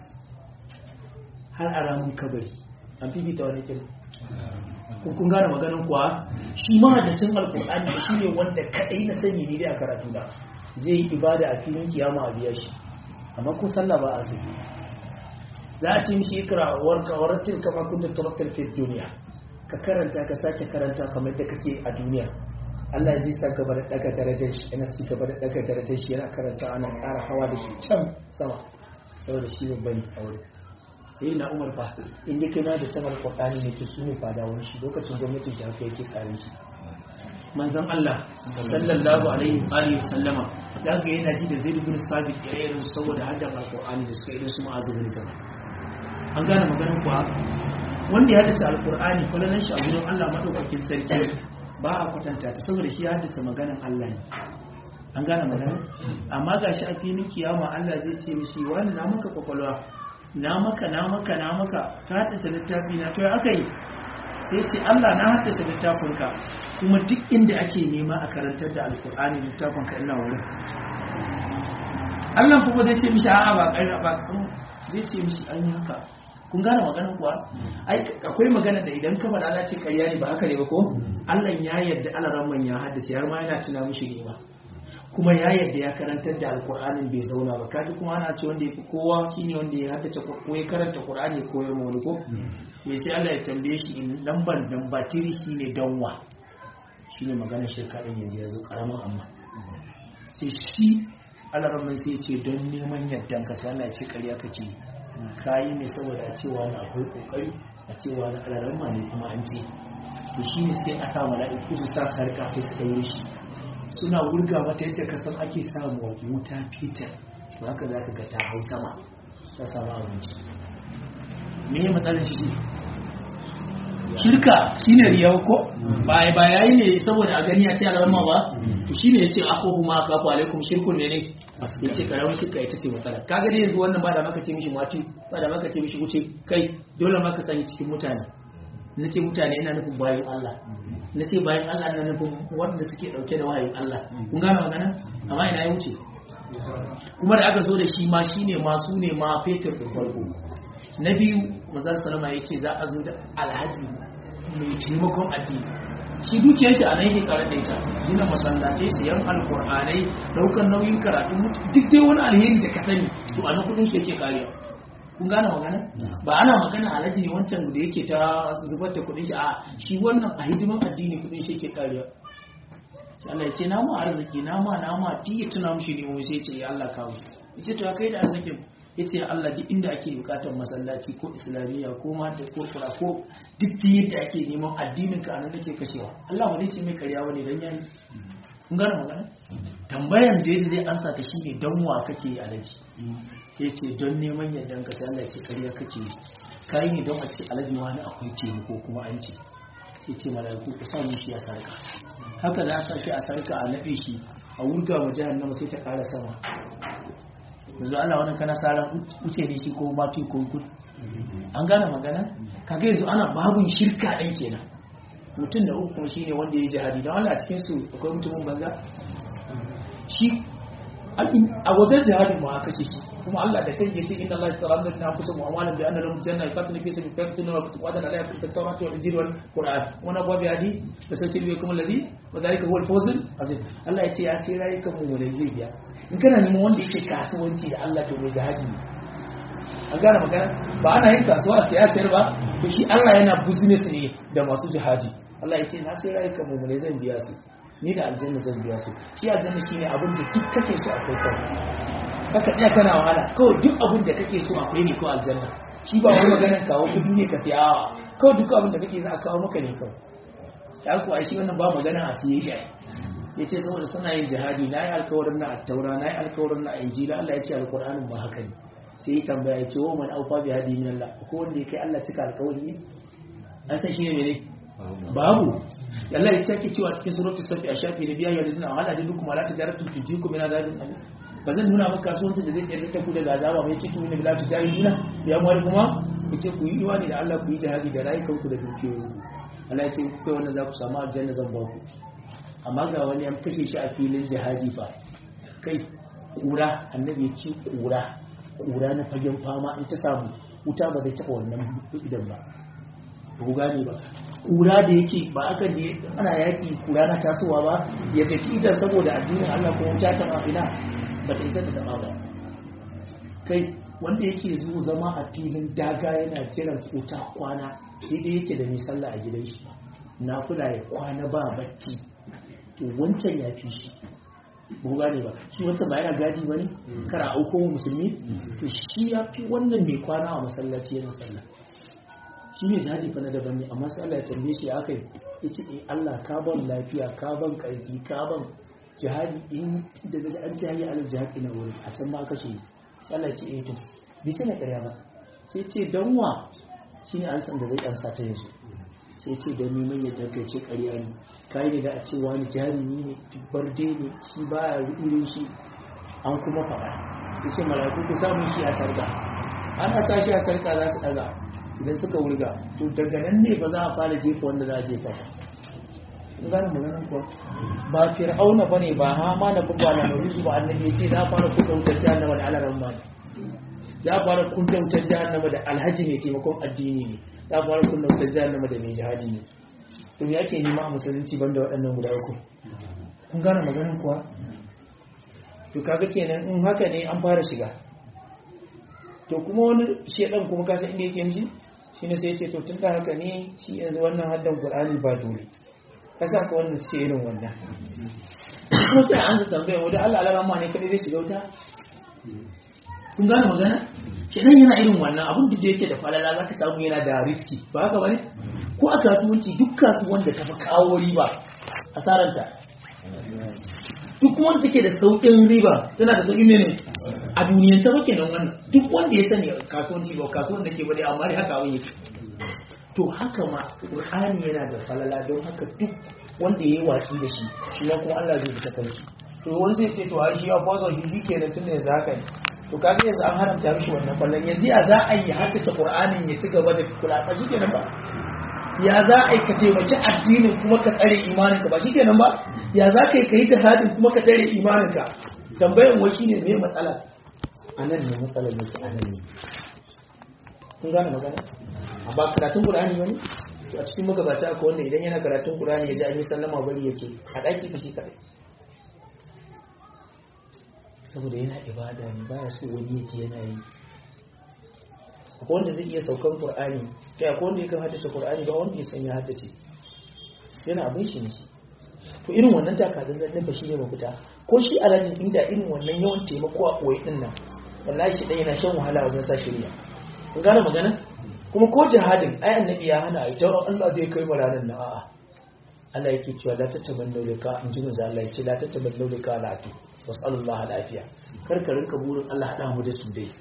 har a ramin kabari an fifita wani kin kun gane maganin kuwa shi mahaddacin alkur'ani shi ne wanda kaɗai na sani ne dai a karatu da zai yi ibada a filin kiyama a biya shi amma ko sallah ba a su za a ce mishi ikra warka waratil kama kunta tawakkal fi duniya ka karanta ka sake karanta kamar da kake a duniya Allah zai sa gaba da daga darajar shi yana ci gaba da daga darajar shi yana karanta ana ƙara hawa da shi can sama saboda shi babban a wuri sai na umar fa in dai kai na da sanar kwakwani ne ke sune fada wani shi lokacin gwamnatin shi haka yake tsarin shi manzon Allah sallallahu alaihi wa alihi sallama da ga yana ji da Zaid ibn Sabit da irin saboda haddan alqur'ani da suka irin su ma'azu bin sama an gane maganar kuwa wanda ya haddace alqur'ani kullanan shi a gurin Allah madaukakin sarki ba a kwatanta ta saboda shi ya haddace maganan Allah ne an gane magana amma ga shi a filin kiyama Allah zai ce mishi wani na maka kwakwalwa na maka na maka na maka ka haddace littafi na to ya aka yi sai ce Allah na haddace littafinka kuma duk inda ake nema a karantar da alkur'ani littafinka ina wurin Allah kuma zai ce mishi a'a ba kai ba zai ce mishi an yi haka kun gane magana kuwa ai akwai magana da idan ka faɗa Allah ce ƙarya ne ba haka ne ba ko Allah ya yarda alaran ya haddace har ma yana tuna mishi ne ba kuma ya yarda ya karantar da alkur'anin bai zauna ba kaji kuma ana ce wanda ya fi kowa shine wanda ya haddace ko ya karanta qur'ani ko ya wani ko ya sai Allah ya tambaye shi in lambar lamba tiri shine danwa shine magana shirka din yanzu yazo karamin amma sai shi alaran sai ya ce don neman yardan ka sai Allah ya ce ƙarya kake kayi ne saboda a cewa na akwai kokari a cewa na alaran ne kuma an ce to shine sai a sa mala'iku su sa sarka sai su daure shi suna wurga mata yadda ka san ake samu wa wuta fitar to haka za ka ga ta hau sama ta samu abinci me ya matsalar shi shirka shine riya ko ba ba yayi ne saboda a gani a ce alarma ba to shine yace akhuhu ma akafu alaikum shirkun ne ne yace karamin shirka ita ce matsala kaga dai yanzu wannan ba da maka ce mishi mati ba da maka ce mishi wuce kai dole ma ka sani cikin mutane na ce mutane ina nufin bayan Allah na ce bayan Allah na nufin wanda suke dauke da wahayin Allah kun gane magana amma ina ya wuce kuma da aka zo da shi ma shine ma su ne ma fetur da farko na biyu maza salama ya ce za a zo da alhaji mai taimakon addini
shi dukiyar da anan yake karar da ita gina masallatai siyan alkur'anai daukar nauyin karatu duk dai wani alheri da ka sani to anan kudin shi yake karewa kun gane magana ba ana magana alaji ne wancan da yake ta zubar da kudin shi a shi wannan a hidiman addini kudin shi yake karewa sai Allah ya ce na mu arziki na ma na ma ti ya tuna mushi ne mu sai ya ce ya Allah kawo yace to kai da arzikin yace ya Allah duk inda ake bukatar masallaci ko islamiyya ko mata ko kura ko duk da yadda ake neman addinin ka anan nake kashewa Allah ba zai ce mai karya bane dan yayi kun gane magana tambayan da yadda zai ansa ta shine dan wa kake yi alaji sai ce don neman yardan ka sai Allah ya ce karya kake yi kai ne don a ce alaji wani akwai taimako kuma an ce sai ce malaiku ku sa shi a sarka haka za a sa shi a sarka a nabe shi a wurga wa jahannama sai ta kara sama yanzu Allah wannan kana saran wuce ne shi ko mati ko gud an gane magana kaga yanzu ana babun shirka ɗan kenan mutum da uku shi ne wanda ya yi jihadi don Allah cikin su akwai mutumin banza shi a wajen jihadi ma aka ce shi kuma Allah da kai yace inna Allah yasra min anfusihim wa amwalihim bi anna lahum janna yaqatlu fi sabili faqtulu wa qadana la yaqtu at-tawrat wal injil wal qur'an wa nabwa bi hadi wa sayyidu bikum alladhi wa dhalika huwa al-fawz azim Allah yace ya sai rayukan mu ne zai biya in kana neman wanda yake kasuwanci da Allah to mai jihadi ne an gane magana ba ana yin kasuwa a siya sayar ba to shi Allah yana business ne da masu jihadi Allah ya ce na sai rayukan mu ne zan biya su ni da aljanna zan biya su shi aljanna shine abin da duk kake so akwai kawai haka tsaya kana wahala kawai duk abin da kake so akwai ne ko aljanna shi ba wani maganar kawo kudi ne ka siya awa kawai duk abin da kake za a kawo maka ne kawai ya ku ai shi wannan ba magana a siye shi ya ce saboda suna yin jihadi na yi alkawarin na attaura na yi alkawarin na injila Allah ya ce alkur'anin ba haka ne sai ya tambaya ya ce wa man aufa bi hadi min Allah ko wanda ya kai Allah cika alkawari ne an san shi ne mene babu Allah ya sake cewa cikin suratul safi a shafi na biyar yanzu na wala da dukkan ala tijaratu tujiku min azabin alim ba zan nuna maka kasuwanci da zai tsere ta ku daga azaba mai cikin ne bila tujahiduna ya mu kuma ku ce ku yi imani da Allah ku yi jihadi da rayukan ku da dukiyoyi Allah ya ce ku kai wannan za ku samu aljanna zan ba ku amma ga wani an kashe shi a filin jihadi fa kai kura annabi ya ce kura kura na fagen fama in ta samu wuta ba zai taɓa wannan idan ba ba ku gane ba kura da yake ba aka je ana yaki kura na tasowa ba ya tafi idan saboda addinin Allah ko wuta ta mafina ba ta isa ta taba ba kai wanda yake zuwa zama a filin daga yana jiran wuta kwana sai dai yake da mai sallah a gidan shi na kula ya kwana ba bacci to wancan ya fi shi ba gane ba shi wancan ba yana gadi ba ne kara auko musulmi to shi ya fi wannan mai kwana a masallaci yana sallah shi ne jihadi fa na daban ne amma sai Allah ya tambaye shi akai yace eh Allah ka ban lafiya ka ban karfi ka ban jihadi in da daga an ce hayya alal jihadi na wurin a can ma kashe sai Allah ya ce eh to bi ce na ƙarya ba sai ce dan wa shine an san da zai ansa ta yanzu sai ce da neman ya daga ce ƙarya ne kai ne da a ce wani jarumi ne barde ne shi baya irin shi an kuma faɗa yace mala'iku ku samu shi a sarka ana sa shi a sarka za su ɗaga idan suka wurga to daga nan ne ba za a fara jefa wanda za a jefa ba in gane maganin kuwa ba fir'auna bane ba hama na ba na maruzu ba annabi yace za a fara kunta wutar jahannama da alaran mali za a fara kunta wutar jahannama da alhaji mai taimakon addini ne za a fara kunta wutar jahannama da mai jihadi ne to me yake nema a musulunci banda waɗannan guda uku kun gane maganin kuwa to kaga kenan in haka ne an fara shiga to kuma wani shedan kuma kasa inda yake yanzu shi ne sai ya ce to tun da haka ne shi yanzu wannan haddan qur'ani ba dole kasa ka wannan sai irin wannan kuma sai an ta tambaya wanda Allah alama ma ne kadai zai shiga wuta kun gane magana shedan yana irin wannan abin da yake da falala zaka samu yana da riski ba haka bane ko a kasuwanci duk kasuwan da ta fi kawo riba asaranta duk wanda take da sauƙin riba tana da sauƙin ne a duniyan ta bake nan wannan duk wanda ya sani kasuwanci ba kasuwan da ke bade amma dai haka abin yake to haka ma qur'ani yana da falala don haka duk wanda yayi watsi da shi shi ma kuma Allah zai fita kan shi to wani zai ce to ai shi ya fasa shi kenan tun da yanzu haka ne to kaga yanzu an haramta mishi wannan fallan yanzu ya za a yi haka ta qur'anin ya ci gaba da kula ba shi kenan ba ya za a yi ka taimaki addinin kuma ka tsare imaninka ba shi kenan ba ya za ka yi ka yi jihadin kuma ka tsare imaninka tambayan wai shine me matsala a nan ne matsalar yake a nan ne kun gane magana a ba karatun qur'ani bane to a cikin magabata akwai wanda idan yana karatun Qur'ani ya ji an yi sallama bari yake a daki fashi kadai saboda yana ibada ne baya so wani ya ji yana yi akwai wanda zai iya saukan Qur'ani kai akwai wanda yakan haddace Qur'ani ba wanda ya san ya haddace yana abin shi ne shi to irin wannan takardun zan fa shi ne mafita ko shi alajin inda irin wannan yawan taimako a koyi din nan wallahi shi dan yana shan wahala wajen sa shirya kun gane magana kuma ko jihadin ai annabi ya hana ita Allah zai kai mu ranar nan a'a Allah yake cewa la tatabannu lika in ji manzo Allah yace la tatabannu lika lafi wasallallahu alafiya kar ka rinka burin Allah hada mu da su dai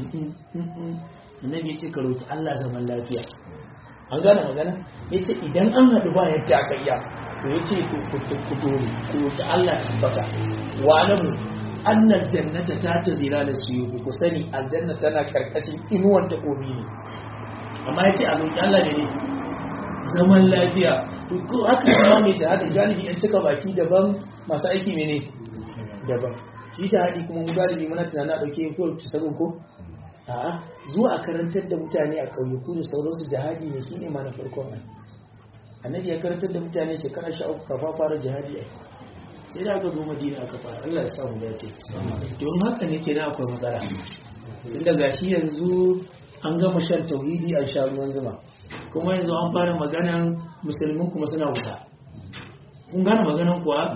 annabi yace ka roki Allah zaman lafiya an gane magana yace idan an hadu ba yadda aka iya to yace to ku dole ku roki Allah tabbata wa alamu annal jannata ta tazira da su ku sani aljanna tana karkashin inuwar takobi ne amma yace a roki Allah ne zaman lafiya ko haka kuma mai jihadi galibi yan cika baki daban masu aiki ne daban shi jihadi kuma mu galibi muna tunanin a dauke ko sabon ko a'a zuwa a karantar da mutane a ƙauyuku da sauransu jihadi ne shine ma na farkon nan annabi ya karantar da mutane shekara sha uku kafa fara jihadi a sai da aka zo madina aka fara Allah ya samu dace don haka ne kenan akwai matsala tunda gashi yanzu an gama shan tauhidi a sha ruwan zuma kuma yanzu an fara maganan musulmin kuma suna wuta kun gane maganan kuwa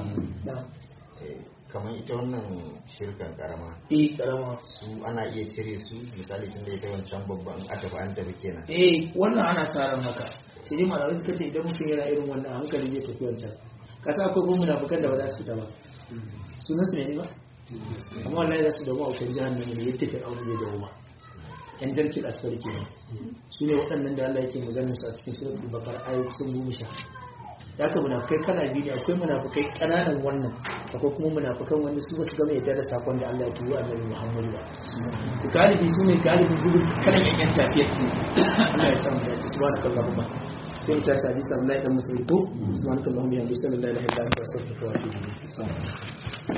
kamar ita wannan shirkan karama
eh karama
su ana iya cire su misali tun da ita wancan babban aka ba an tafi kenan
eh wannan ana tsaron haka sai dai malamai suka ce idan mutum yana irin wannan hankali zai tafi wancan kasa akwai kuma munafukan da ba za su fita ba sunan su ne ba amma wallahi za su dawo a wutar jahannam ne yadda fi aure zai dawo ba yan darkin asfar ke su ne waɗannan da Allah yake maganar su a cikin suratul baqara ayoyi kusan goma sha da haka munafukai kana biyu ne akwai munafukai ƙananan wannan akwai kuma munafukan wanda su ba su gama yadda da sakon da Allah ya turo annabi Muhammadu ba to galibi su ne galibin zubin kalan yanyan tafiyar ne Allah ya samu da subhanakallahumma sai mu tashi hadisi Allah ya dan musulmi ko subhanakallahumma ya bisallallahu alaihi wa sallam wa astaghfiruka wa atubu ilayk